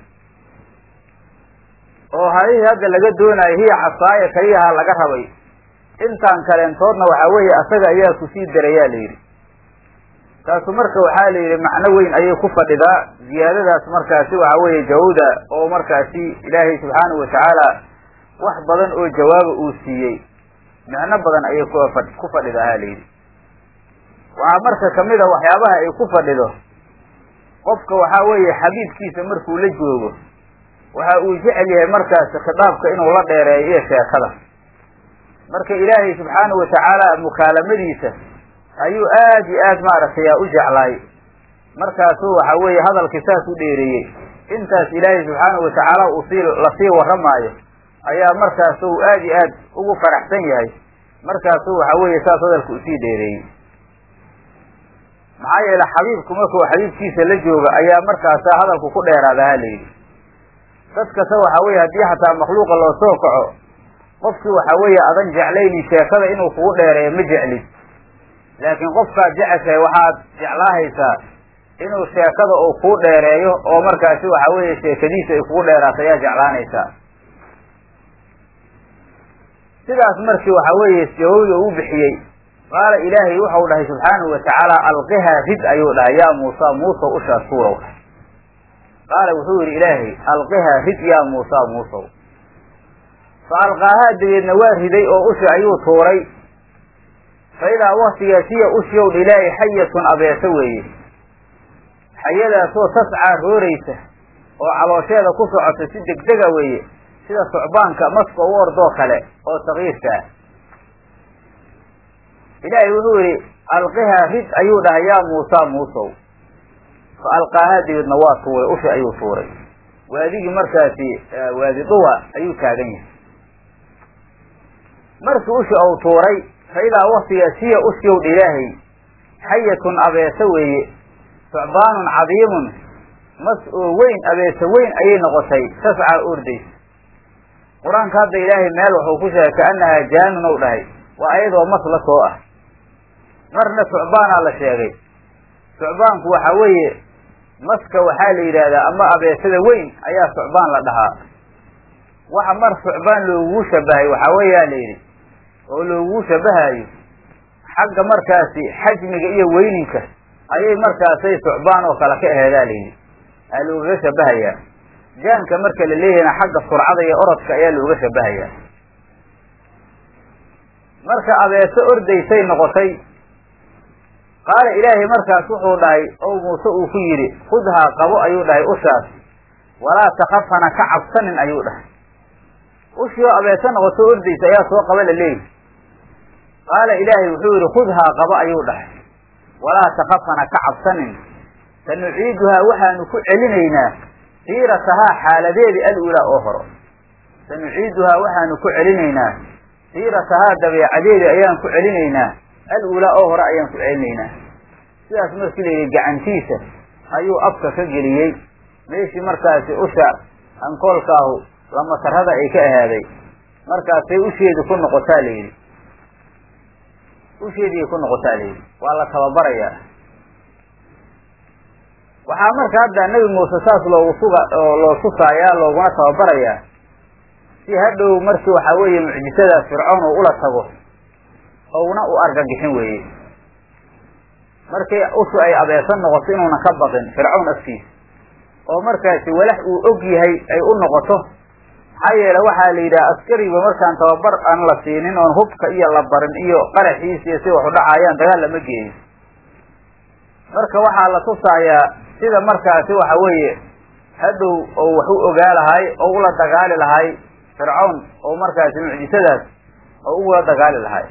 Speaker 1: oo halihii hadda laga doonayo hiya casaaya kaliyaha laga rabay intaan kaleentoodna waxaa weeye asaga ayaa kusii darayaa layidhi taasu marka waxaa la yidhi macno weyn ayay ku fadhidaa ziyaadadaas markaasi waxaa weeye jawawda oo markaasi ilaahay subxaanahu watacaala wax badan oo jawaaba uu siiyey micno badan ayay ku fadhidaa ha layidhi waxaa marka kamid a waxyaabaha ay ku fadhido qofka waxaa weeye xabiibkiisa markuu la joogo waxa uu jecel yahay markaasi khitaabka inuu la dheereeyo iyo sheekada marka ilaahay subxaanahu watacaala mukaalamadiisa ayuu aad iyo aad maaragtay yaa u jeclaay markaasuu waxa weeye hadalkii saas u dheereeyey intaas ilaahay subxaanahu watacaala uu sii lasii warramaayo ayaa markaasu aad iyo aad ugu faraxsan yahay markaasuu waxa weeye saas hadalka usii dheereeyey maxaa yeele xabiibku markuu xabiibkiisa la jooga ayaa markaasa hadalku ku dheeraada ha layidhi dad kasta waxa weeye haddii xataa makhluuqa loo soo kaco qofkii waxa weeye adan jeclaynin sheekada inuu kugu dheereeyo ma jeclid laakiin qofkaad jeceshahay waxaad jeclaahaysaa inuu sheekada uu kuu dheereeyo oo markaasi waxa weeye sheekadiisa ay kugu dheeraato ayaa jeclaanaysaa sidaas markii waxa weeye jawawda uu bixiyey qaala ilaahay wuxau dhahay subxaanahu watacaala alqihaa rid ayuu dhahay yaa muusa muusa ushaas tuurow dhahay qaala wuxuu yidhi ilaahay alqihaa rid yaa muusa muusow fa alqaahaa dabeedna waa riday oo ushi ayuu tuuray fa idaa waktigaas hiya ushiow dha ilaahay xayatun abeeso weeye xayadaasoo tascaa rooraysa oo caloosheeda ku socota si degdega weeye sida sucbaanka maska u ordoo kale oo sakiirka ah ilaahay wuxuu yidhi alqihaa rid ayuu dhahay yaa muusa muusow fa alqaahaa dabeedna waa tuuray ushi ayuu tuuray waadigii markaasi waadi duwa ayuu taagan yahay markii ushi ou tuuray fa idaa waktigaas hiya ushiyowdha ilaahay xayatun abeese weeye sucbaanun cadiimun mas oo weyn abeese weyn ayay noqotay tascaa ordaysa qur-aanka hadda ilaahay meel wuxuu ku sheegay kaanahaa jaanun ou dhahay waa ayadoo mas la soo ah marna sucbaanaa la sheegay sucbaanku waxa weeye maska waxaa la yidhaahdaa ama abeesada weyn ayaa sucbaan la dhahaa waxa mar sucbaan loogu shabahay waxaa weeyaa la yidhi oo loogu shabahayo xagga markaasi xajmiga iyo weyninka ayay markaasay sucbaan oo kale ka aheedaa la yidhi aa loogaga shabahayaa jaanka marka la leeyahayna xagga surcada iyo orodka ayaa looga shabahayaa marka abeese ordaysay noqotay qaala ilaahay markaas wuxuu dhahay ow muuse uu ku yidhi khudhaa qabo ayuu dhahay ushaas walaa takaf hana ka cabsanin ayuu dhahay ushii oo abeese noqoto ordaysa ayaa soo qaba la leeyahy qaala ilaahay wuxuu yidhi khudhaa qabo ayuu dhahay walaa takaf hana ka cabsanin sanuciiduhaa waxaanu ku celinaynaa siiratahaa xaaladeedii al-ulaa oo horo sanuciiduhaa waxaanu ku celinaynaa siiratahaa dabeecadeedii ayaan ku celinaynaa al-ulaa oo hore ayaan ku celinaynaa sidaas markii la yidhi gacantiisa ayuu afka ka geliyey meeshii markaasi usha ankoolkaahu lamatarada ay ka ahaaday markaasay usheedi ku noqotaa la yidhi usheediay ku noqotaa la yidhi waa la tababarayaa waxaa marka hadda nebi muuse saas loogu suga oo loo sugaayaa looguna tababarayaa si hadhow markii waxaa weeye mucjisadaas fircoon uu ula tago ouna u argagixin weeye markii ushu ay abeesan noqoto inuuna ka baqin fircown afkiisa oo markaasi walax uu og yahay ay u noqoto maxaa yeele waxaa la yidhaha askariba markaan tababar aan la siinin oon hubka iyo la barin iyo qaraxiisa iyo si waxu dhacaayaan dagaal lama geeyo marka waxaa la tusaayaa sida markaasi waxa weeye hadhow oo wax u ogaa lahay oo ula dagaali lahay fircown oo markaasi mucjisadaas oo ugula dagaali lahay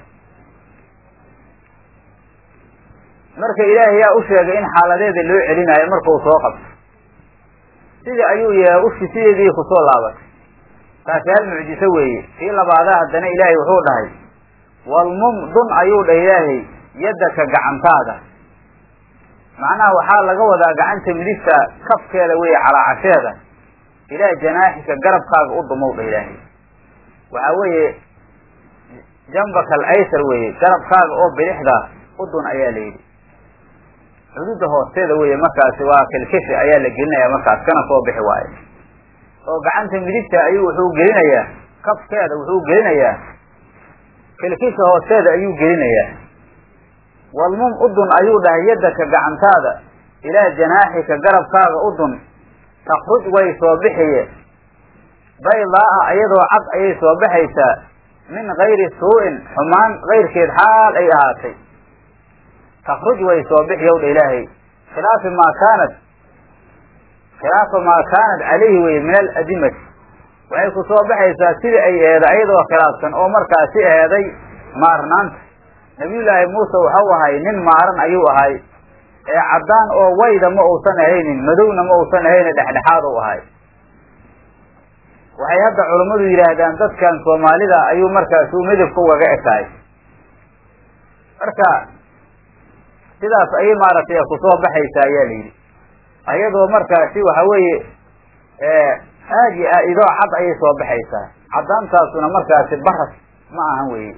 Speaker 1: marka ilaahay yaa u sheegay in xaaladeeda loo celinaayo markau soo qabto sidii ayuu yeelay ushi sideedii kusoo laabatay taasi hal mucjiso weeye kii labaadaa haddana ilaahay wuxuu dhahay walmum dun ayuu dhah ilaahay yaddaka gacantaada macnaha waxaa laga wadaa gacanta midigta kafkeeda weeye calaacasheeda ilaa janaaxika garabkaaga u dumow dha ilaahay waxaa weeye jambaka al aysar weeye garabkaaga oo bidixda udun ayaa la yidhi xuduudda hoosteeda weeye markaasi waa kilkishi ayaa la gelinaya markaas kana soo bixi waayo oo gacanta midigta ayuu wuxuu gelinayaa kafkeeda wuxuu gelinayaa kilkisha hoosteeda ayuu gelinayaa walmum udun ayuu dhahay yaddaka gacantaada ilaa janaaxika garabkaaga udun takruj way soo bixiye baydaa-a iyadoo cad ayay soo baxaysaa min gayri suu-in xumaan kayrkeed xaal ay ahaatay takruj way soo bixi yowdha ilaahay khilaafi maa kaanat khilaafa maa kaanat calayhi weye min aladimati waxay ku soo baxaysaa sidii ay eeday ayadoo khilaafsan oo markaasi eeday maarnaanta nabiyullaahi muuse waxau ahay nin maaran ayuu ahay ee caddaan oo wayda ma uusan ahaynin madowna ma uusan ahaynin dhexdhexaad u ahay waxay hadda culammadu yidhaahdaan dadkan soomaalida ayuu markaasi u midabka ugaga ekaay marka sidaas ayay maaragtay kusoo baxaysaa ayaa la yidhi ayadoo markaasi waxa weeye aad iyo aad idoo cad ayay soo baxaysaa caddaantaasuna markaasi baras ma ahan weye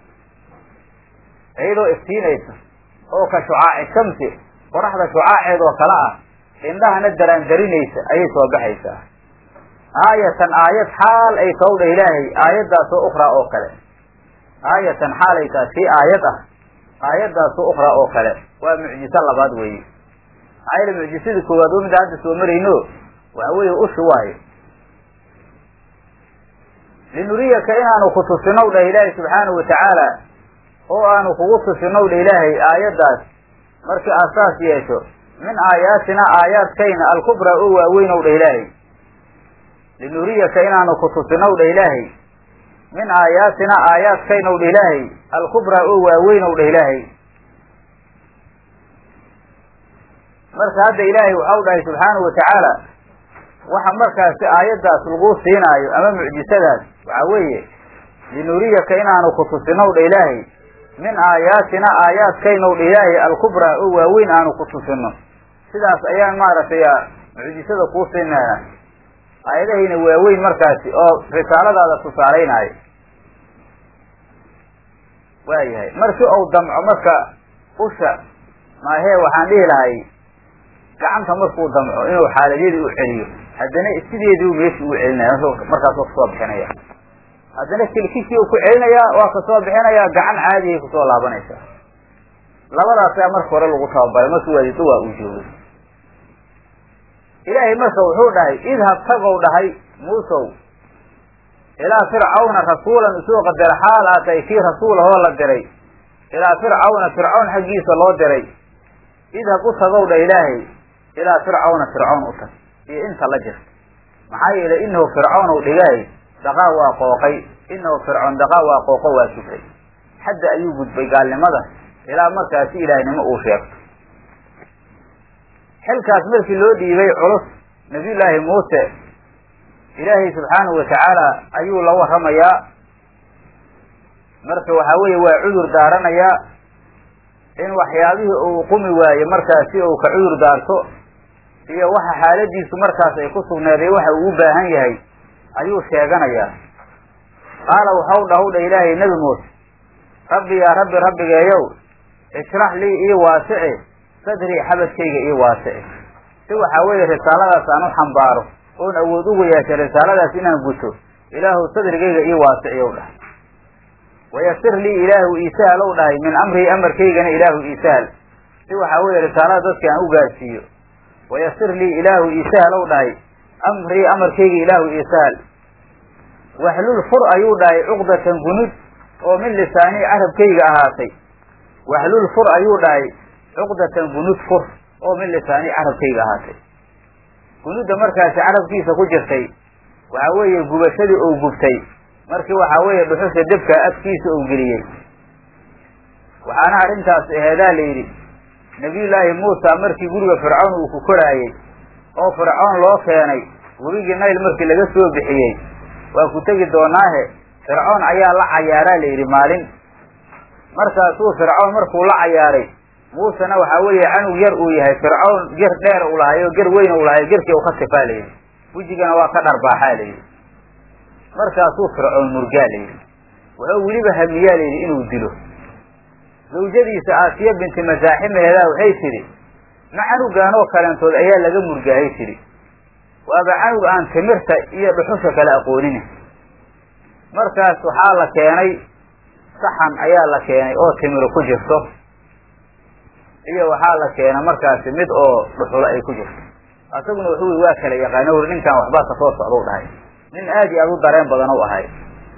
Speaker 1: iyadoo iftiinaysa oo ka shucaaci shamsi qoraxda shucaaceed oo kale ah indhahana daraandarinaysa ayay soo baxaysaa aayatan aayad xaal ay tawdha ilaahay aayaddaasoo ukhraa oo kale aayatan xaal ay tahay sii aayad ah aayaddaasoo ukhraa oo kale waa mucjiso labaad weeye maxaa yeele mucjisadii koowaad oo mida hadda soo marayno waxa weeye ushi waayo linuriyaka inaanu ku tusinow dhah ilaahay subxaanahu watacaala oo aanu kugu tusinow dha ilaahay aayaddaas markii aad saas yeesho min aayaatina aayaadkayna alkubraa oo waaweynow dha ilaahay linuriyaka inaanu ku tusinow dha ilaahay min aayaatina aayaadkaynow dha ilaahay alkubraa oo waaweynow dha ilaahay marka hadda ilaahay waxau dhahay subxaanahu watacaala waxa markaasi aayaddaas lagu siinaayo ama mucjisadaas waxaa weeye linuriyaka inaanu ku tusinow dha ilaahay min aayaatina aayaadkaynow dha ilaahay alkubraa oo waaweyn aanu ku tusino sidaas ayaan maaragtay mucjisada kuu siinayna aayadahayna waaweyn markaasi oo risaaladaada tusaalaynaayo waayahay markii ou damco marka usha maahee waxaan dhihi lahay gacanta markuu damco inuu xaaladyadii u celiyo haddana sideedii u meeshii u celinaya markaas waa kasoo bixinaya haddana kilkishii u ku celinayaa waa kasoo bixinayaa gacan caadihay kusoo laabanaysaa labadaasaa marka hore lagu tababaray markii waadido waa uu joogay ilaahay marka wuxuu dhahay idhab tagow dhahay muusow ilaa fircawna rasuulan isuu qadara xaal aa tahay kii rasuulahoo la diray ilaa fircawna fircawn xaggiisa loo diray idhab u tagow dha ilaahay ilaa fircawna fircawn u tag iyo inta la jirta maxaa yeelay inahu fircawnow dhigaay dhaqaa waa qooqay inahu fircoon dhaqaa waa qooqo waa sufray xadda ayuu gudbay gaalnimada ilaa markaasi ilaahnimo uu sheegto xilkaas markii loo dhiibay culus nabiyullaahi muuse ilaahay subxaanahu watacaala ayuu la warramayaa marka waxaa weeye waa cudur daaranayaa in waxyaabihii uu qumi waaye markaasi uu ka cudur daarto iyo waxa xaaladiisu markaas ay ku sugneeday waxa uu u baahan yahay ayuu sheeganayaa qaala waxau dhahu dha ilaahay nebi muuse rabbi yaa rabbi rabbigeeyow ishrax lii ii waasici sadrii xabadkayga ii waasici si waxaa weeye risaaladaas aan u xambaaro oon awood ugu yeeshay risaaladaas inaan guto ilaahu sadrigayga ii waasiciyow dhahay wayasir lii ilaahu iisahal ow dhahay min amrii amarkaygana ilaahu iisahal si waxaa weeye risaalada dadka aan u gaarsiiyo wayasir lii ilaahu iisahal ow dhahay amrii amarkayga ilaahu iisahal waxlul fur ayuu dhahay cuqdatan gunud oo min lisaanii carabkayga ahaatay waxlul fur ayuu dhahay cuqdatan gunud fur oo min lisaanii carabkayga ahaatay gunudda markaasi carabkiisa ku jirtay waxaa weeye gubashadii ou gubtay markii waxaa weeye dhuxusha debka afkiisa ou geliyey waxaana arrintaas aheedaa la yidhi nabiyullaahi muusa markii guriga fircawn uu ku koraayey oo fircawn loo keenay webigii nayl markii laga soo bixiyey waa ku tegi doonaahe fircawn ayaa la cayaaraa la yidhi maalin markaasuu fircawn markuu la cayaaray muusena waxaa weeye canug yar uu yahay fircawn ger dheer u lahay oo ger weyn u lahay gerkii u ka tifaa layidhi wejigana waa ka dharbaaxaa layidhi markaasuu fircown murgaa layidhi wuxuu weliba hamiyaa layidhi inuu dilo zawjadiisa aasiya binti masaaximeedaa waxay tidhi ma canugaanoo kaleentood ayaa laga murgaahay tidhi waaba canug aan timirta iyo dhuxusha kale aqoonin markaas waxaa la keenay saxan ayaa la keenay oo timiro ku jirto iyo waxaa la keenay markaasi mid oo dhuxulo ay ku jirto asaguna wuxuu wi waa kala yaqaano uri ninkan waxbaa kasoo socdau dhahay nin aad iyo aad u dareen badan u ahay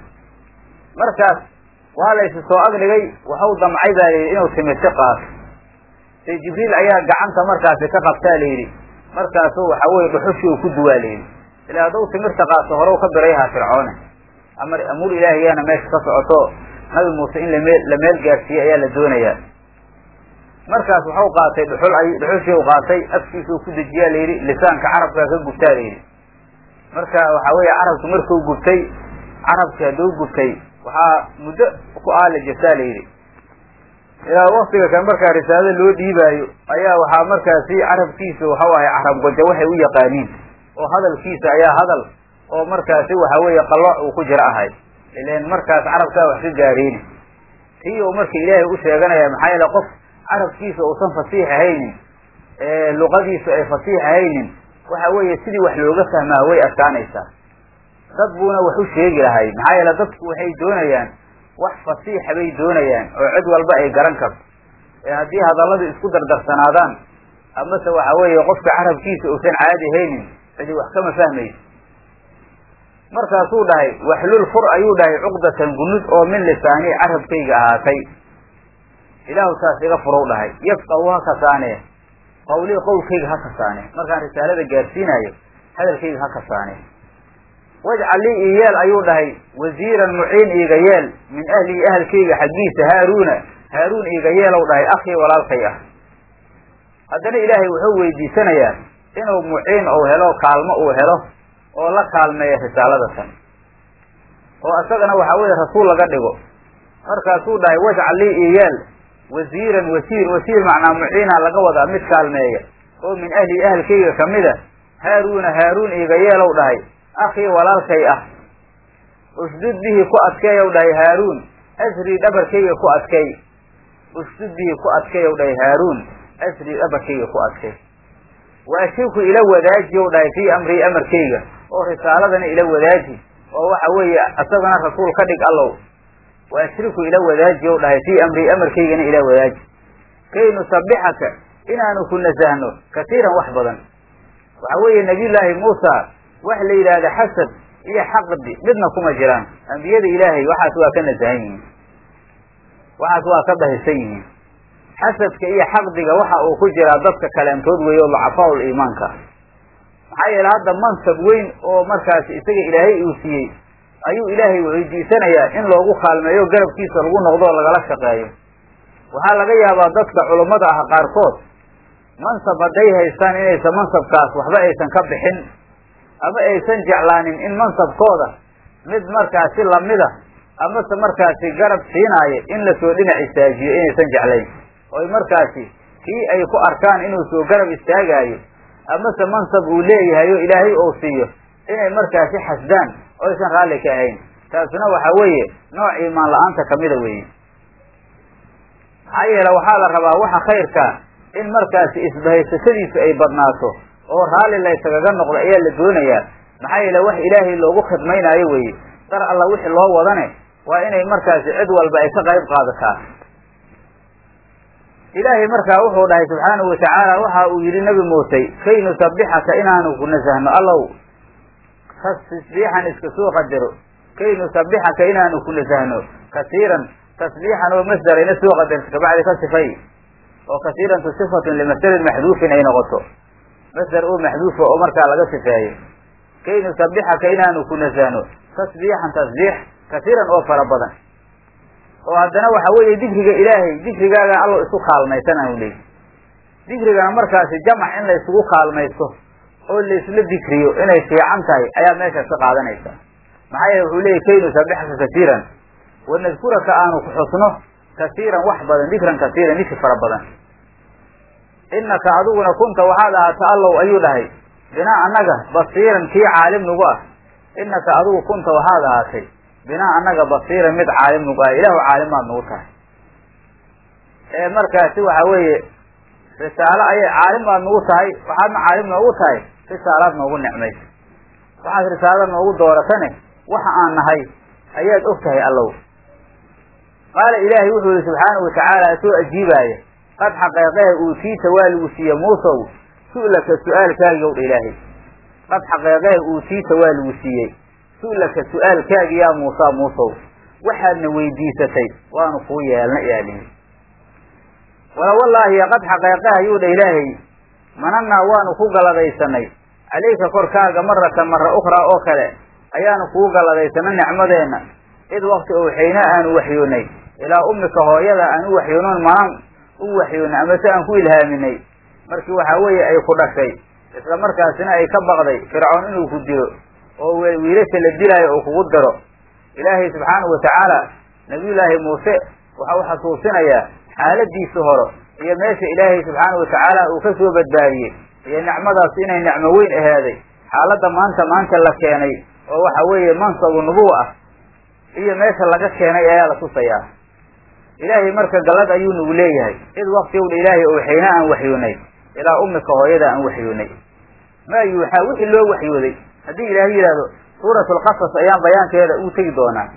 Speaker 1: markaas waa la ysi soo agdhigay waxau damcay baa layidhi inuu timirti qaato say jibriil ayaa gacanta markaasi ka qabtaa layidhi markaasu waxa weye dhuxushii uu ku duwaa layidhi ilaa hadduu timirta qaato hore ka birayhaa fircoone amar amuur ilaahiyaana meesha ka socoto nabi muuse in lameel la meel gaarsiiyey ayaa la doonayaa markaas waxau qaatay dhuxul ay dhuxushii u qaatay afkiisuu ku dejiyaa layidhi lisaanka carabkaa ka gubtaa layidhi marka waxa weeye carabku markuu gubtay carabki hadduu gubtay waxaa muddo ku aali jirtaa layidhi ilaa waktiga kan markaa risaalada loo dhiibaayo ayaa waxaa markaasi carabkiisa waxau ahay carab goja waxay u yaqaaniin oo hadalkiisa ayaa hadal oo markaasi waxa weeye qalooc uu ku jiro ahay ilan markaas carabkaa wax ka gaareyni tii uu marka ilaahay u sheeganaya maxaa yeele qof carabkiisa uusan fasiix ahaynin luqadiisu ay fasiix ahaynin waxa weeye sidii wax looga fahmaa way adkaanaysaa dad buuna wax u sheegi lahay maxaa yeele dadku waxay doonayaan wax fasiixa bay doonayaan oo cid walba ay garan karto ee haddii hadalladu isku dardarsanaadaan amase waxa weeye qofka carabkiisa uusan caadi haynin cidi wax kama fahmayso markaasuu dhahay waxlul fur ayuu dhahay cuqdatan gunud oo min lisaanii carabkayga ahaatay ilaahu taas iga furow dhahay yafqahu ha kasaanee qawlii qowlkayga ha kasaanee markaan risaalada gaarsiinayo hadalkayga ha kasaanee wajcal lii ii yeel ayuu dhahay wasiiran muciin iiga yeel min ahlii ahalkayga xaggiisa haaruuna haaruun iiga yeelow dhahay akhii walaalkay ah haddana ilaahay wuxuu weydiisanayaa inuu muciin ou helo kaalmo uu helo oo la kaalmeeya risaalada tan oo isagana waxaa weeye rasuul laga dhigo markaasuu dhahay wajcal lii iyeel wasiiran wasiir wasiir macnaa muciina laga wadaa mid kaalmeeya oo min ahli ahalkayga kamida haaruuna haaruun iiga yeelow dhahay akhii walaalkay ah usdud bihi ku adkeeyow dhahay haaruun asrii dhabarkayga ku adkay usdud bihi ku adkeeyow dhahay haaruun asrii dhabarkayga ku adkay wa ashirku ila wadaajiyow dhahay fii amrii amarkayga oo risaaladana ila wadaaji oo waxa weeye isagana rasuul ka dhig allow wa ashriku ila wadaajiyow dhahay fii amrii amarkaygana ila wadaaji kay nusabixaka inaanu ku nasahno kasiiran wax badan waxa weeye nabiyullaahi muusa wax la yidhaahda xasad iyo xaqdi midna kuma jiraan ambiyada ilaahay waxaas waa ka nasahan yihiin waxaas waa ka dahisan yihiin xasadka iyo xaqdiga waxa uu ku jiraa dadka kaleentood weeye oo lacafaa-ul iimaanka maxaa yeele hadda mansab weyn oo markaas isaga ilaahay uu siiyey ayuu ilaahay weydiisanayaa in loogu kaalmeeyo garabkiisa lagu noqdo oo lagala shaqeeyo waxaa laga yaabaa dadka culummada ah qaarkood mansab hadday haystaan inaysan mansabkaas waxba aysan ka bixin ama aysan jeclaanin in mansabkooda mid markaasi lamida amase markaasi garab siinaayo in lasoo dhinac istaajiyo inaysan jeclayn oy markaasi kii ay ku arkaan inuu soo garab istaagaayo amase mansab uu leeyahay oo ilaahay ou siiyo inay markaasi xasdaan oo aysan raalli ka ahayn taasuna waxa weeye nooc iimaan la-aanta kamida weeye maxaa yeele waxaa la rabaa waxa khayrka in markaasi isbahaysashadiisu ay badnaato oo raalli laysagaga noqdo ayaa la doonayaa maxaa yeele wax ilaahay loogu khidmaynaayo weeye dar alla wixii loo wadane waa inay markaasi cid walba ay ka qayb qaadataa ilaahay markaa wuxuu dhahay subxaanahu watacaala waxa uu yidhi nabi muuse kay nusabixaka inaanu ku nasahno allow tasbiixan iska soo qadaro kay nusabixaka inaanu ku nasahno kasiiran tasbiixan oo masdarayna soo qadarta kabacdi ka sifay oo kasiirantu sifatun limasdarin maxduufin ay noqoto masdar oo maxduufa oo markaa laga sifeeyo kay nusabixaka inaanu ku nasahno tasbiixan tasbiix kasiiran oo fara badan oo haddana waxa weeye dikriga ilaahay dikrigaaga allo isu kaalmaysan aanu leeyi dikrigana markaasi jamac in la isugu kaalmaysto oo laisla dikriyo inay fiican tahay ayaa meeshaas ka qaadanaysa maxaa yeele wuxuu leeyay kay nusabixaka kasiiran wanadkuraka aanu ku xusno kasiiran wax badan dikran kasiiran dikri fara badan inaka adiguna kunta waxaad ahaata allow ayuu dhahay binaa annaga basiiran kii caalim nagu ah inaka adigu kunta waxaad ahaatay binaa annaga basiiran mid caalim nagu ah ilaahu caalimaad nagu tahay ee markaasi waxa weeye risaalo ayay caalimbaad nagu tahay waxaadna caalim noogu tahay risaalaad noogu nicmaysa waxaad risaalada noogu dooratane waxa aan nahay ayaad og tahay allow qaala ilaahay wuxuu yihi subxaanahu watacaala isoo ajiibaaya qad xaqeeqehe uutiita waa lagu siiye muusow su'laka su-aalkaagiyow dha ilaahay qad xaqeeqehe uutiita waa lagu siiyey su'laka su-aalkaagi yaa muusa muusow waxaadna weydiisatay waanu kuu yeelna yaalihi wala wallaahi qad xaqeeqeha ayuu dha ilaahay manannaa waanu ku galadaysanay calayka korkaaga maratan mara ukhraa oo kale ayaanu kuu galadaysanay nicmadeenna id wakti owxayna aanu waxyoonay ilaa ummika hooyada aan u waxyoonoon manan u waxyoonay amase aan ku ilhaaminay markii waxaa weeye ay ku dhashay isla markaasina ay ka baqday fircoon inuu ku dilo oo wiilasha la dilaayo uu kugu diro ilaahay subxaanahu watacaala nabiyullaahi muuse waxa u xasuusinayaa xaaladiisi hore iyo meesha ilaahay subxaanahu watacaala uu ka soo badbaadiyey iyo nicmadaas inay nicmo weyn ahaaday xaaladda maanta maanta la keenay oo waxa weeye mansabu nubuwa ah iyo meesha laga keenay ayaa la tusayaa ilaahay marka gallad ayuu nagu leeyahay id wakti owdha ilaahay owxayna aan waxyoonay ilaa ummika hooyada aan waxyoonay maa yuuxaa wixii loo waxyooday haddii ilaahay yidhaahdo suurat lqasas ayaan bayaankeeda uu tegi doonaa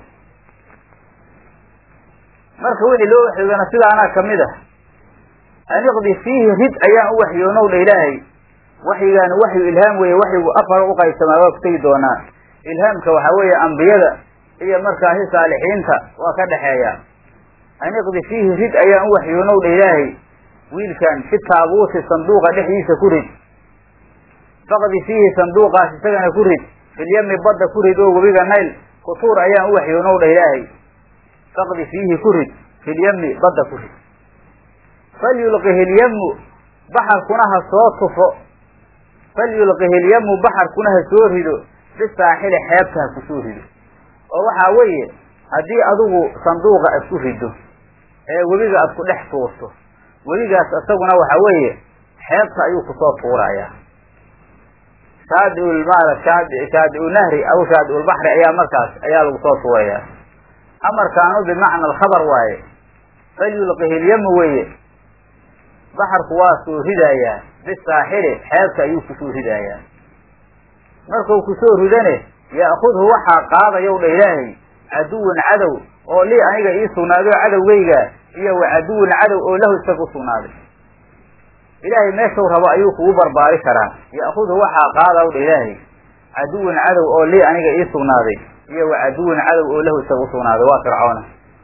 Speaker 1: marka wixii loo waxyoodana sidaanaa kamid ah an iqdi fiihi rid ayaan u waxyoonow dha ilaahay waxyigaani waxyu ilhaam weeye waxyigu afar u qaybsamaa waa ku tegi doonaa ilhaamka waxaa weeye ambiyada iyo markaasi saalixiinta waa ka dhexeeya an iqdi fiihi rid ayaan u waxyoonow dha ilaahay wiilkan fi taabuuti sanduuqa dhexdiisa ku rid faqdi fiihi sanduuqaas isagana ku rid filyami badda ku rid oo webiga nayl kutuur ayaan u waxyoonow dha ilaahay faqdi fiihi ku rid filyami badda ku rid falyulqihi lyamu baxarkuna ha soo tufo falyulqihilyamu baxarkuna ha soo rido bisaaxili xeebta ha ku soo rido oo waxaa weeye haddii adigu sanduuqa isku rido ee webiga aad ku dhex tuurto webigaas isaguna waxa weeye xeebta ayuu kusoo tuurayaa shaadiul maala shaadi shaadiu nahri aw shaadiul baxri ayaa markaas ayaa lagu soo tuurayaa amarkaanu bimacna alkhabar waaye falyulqihilyamu weeye baxarku waa soo ridayaa bisaaxili xeebta ayuu kusoo ridayaa markuu kusoo ridane ya'khudhu waxaa qaadayow dha ilaahay caduwan cadow oo lii aniga ii sugnaaday oo cadowgayga iyo wa caduwan cadow oo lahu isaga usugnaaday ilaahay meeshuu rabo ayuu kugu barbaari karaa ya'khudhu waxaa qaadaw dha ilaahay caduwan cadow oo lii aniga ii sugnaaday iyo wa caduwan cadow oo lahu isaga usugnaaday waa fircoona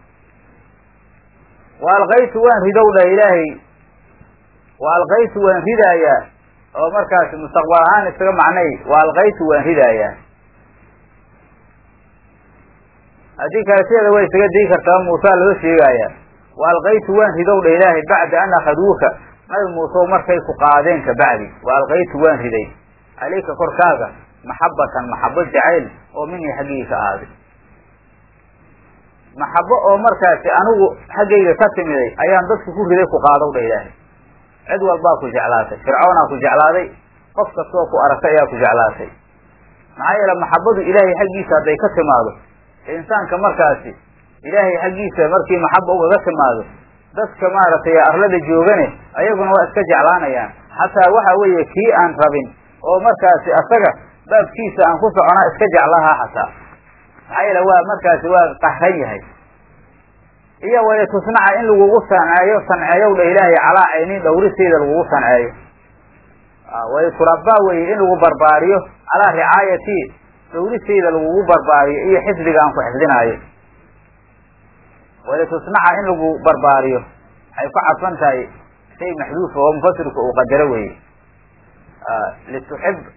Speaker 1: wa alqaytu waan ridow dha ilaahay wa alqaytu waan ridaayaa oo markaas mustaqbal ahaan isaga macnay wa alqaytu waan ridaayaa haddii kale sideeda way isaga dii kartaa muusaa loo sheegaaya wa alqaytu waan ridow dha ilaahay bacda an akhaduuka nabi muuse markay ku qaadeen kabacdi wa alqaytu waan riday calayka korkaaga maxabatan maxabo jacayl oo minii xaggayga ka ahaaday maxabo oo markaasi anigu xaggayga ka timiday ayaan dadka ku riday ku qaadaw dha ilaahay cid walbaa ku jeclaatay fircoonaa ku jeclaaday qof kastoo ku aragtay ayaa ku jeclaatay maxaa yeele maxabadu ilaahay xaggiisa hadday ka timaado insaanka markaasi ilaahay xaggiisa markii maxaba ugaga timaado dadka maaragtay arlada joogane ayaguna waa iska jeclaanayaan xataa waxa weeye kii aan rabin oo markaasi asaga baabkiisa aan ku soconaa iska jeclahaa xataa maxaa yeele waa markaasi waa qahran yahay iyo waya tusnaca in lagugu sanceeyo sanceeyow dha ilaahay calaa caynin dhawristeeda lagugu sanceeyo way turabaa weye in lagu barbaariyo calaa ricaayati dhawristeeda lagugu barbaariyo iyo xifdiga aan ku xifdinaayo walitusnaca in lagu barbaariyo waxay ku cadfan tahay shay maxduufa oo mufasirka uu qadaro weye lituxib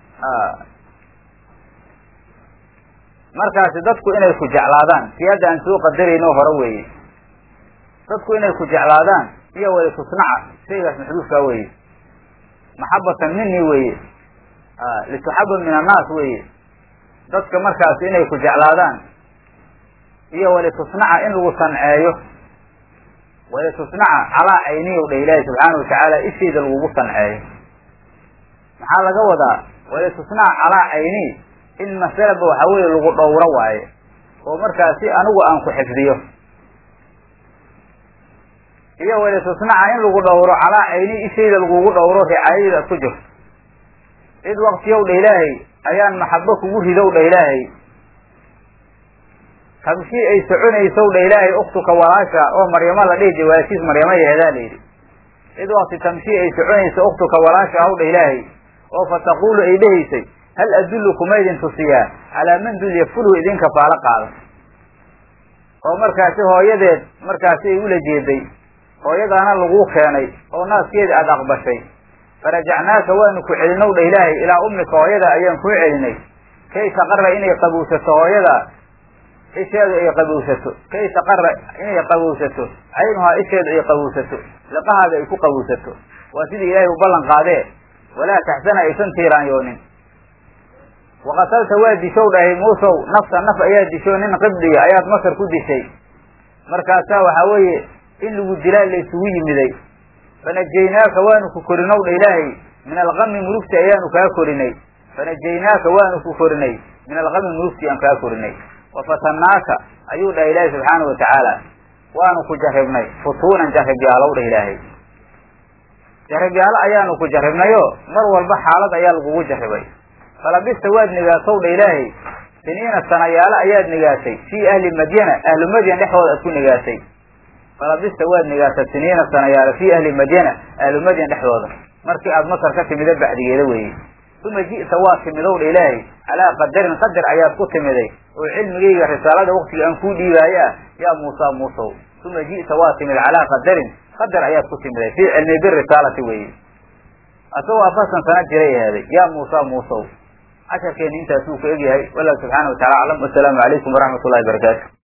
Speaker 1: markaasi dadku inay ku jeclaadaan si hadda aan soo qadarayno hore weeye dadku inay ku jeclaadaan iyo walitusnaca shaygaas maxduufkaa weye maxabatan mini weye lituxaba min annaas weye dadka markaasi inay ku jeclaadaan iyo walitusnaca in lagu sanceeyo walitusnaca calaa cayniyow dha ilaahi subxaana watacaala isheeda lagugu sanceeyo maxaa laga wadaa walitusnaca calaa cayni in masalaba waxa weeye lagu dhowro waaye oo markaasi anigu aan ku xifdiyo iyo walitusnaca in lagu dhowro calaa cayni ishayda lagugu dhowro ricaayada ad ku jirto id waktiyow dha ilaahay ayaan maxabo kugu ridow dha ilaahay tamshii ay soconaysow dha ilaahay uktuka walaasha oo maryamo la dhihi jiray walaashiis maryamo yeedaa la yidhi id wakti tamshii ay soconayso uktuka walaasha haw dha ilaahay oo fataqulu ay dhehaysay hal adullu kuma idin tusiyaa calaa man dul yakfulhu idinka faalo qaada oo markaasi hooyadeed markaasi ay ula jeeday hooyadaana laguu keenay oo naaskeeda aada aqbashay farajacnaaka waanu ku celinow dha ilaahay ilaa ummika hooyada ayaan kuu celinay kay taqara inay qabowsato hooyada isheedu ay qabowsato kay taqara inay qabowsato caynuhaa isheedu ay qabowsato liqahaada ay ku qabowsato waa sidii ilaahay u ballan qaadee walaa taxsana aysan tiiraanyoonin waqatalta waa dishow dhahay muusow nafsa naf ayaa disho nin qibdiya ayaad masar ku dishay markaasaa waxaa weeye in lagu dilaa laysugu yimiday fanajaynaaka waanu ku korinow dha ilaahay min alqami murugti ayaanu kaa korinay fanajaynaaka waanu ku korinay min alqami murugti aan kaa korinay wafatannaaka ayuu dhaha ilaahay subxaana watacaala waanu ku jarribnay futuunan jarribyaalow dha ilaahay jarribyaalo ayaanu ku jarribnayo mar walba xaalad ayaa lagugu jarribay falabista waad nigaasow dha ilaahay siniina sanayaalo ayaad nigaasay fii ahli madyana ahlu madyan dhexdooda aad ku nigaasay falabista waad nigaasay siniina sanayaalo fii ahli madyana ahlu madyan dhexdooda markii aad masar ka timida bacdigeeda weeye uma ji'ta waa timidow dha ilaahay calaa qadarin qadar ayaad ku timiday oo cilmigayga risaalada waktiga aan kuu dhiibaayo ah yaa muusa muusow uma ji'ta waa timid calaa qadarin qadar ayaad ku timiday fii cilmi birisaalati weeye asagoo afartan sana jiray ahaaday yaa muusa muusow casharkeeni intaasuu ku egyahay wallahu subxaana watacala aclam wasalaamu calaykum waraxmat ullahi barakaatu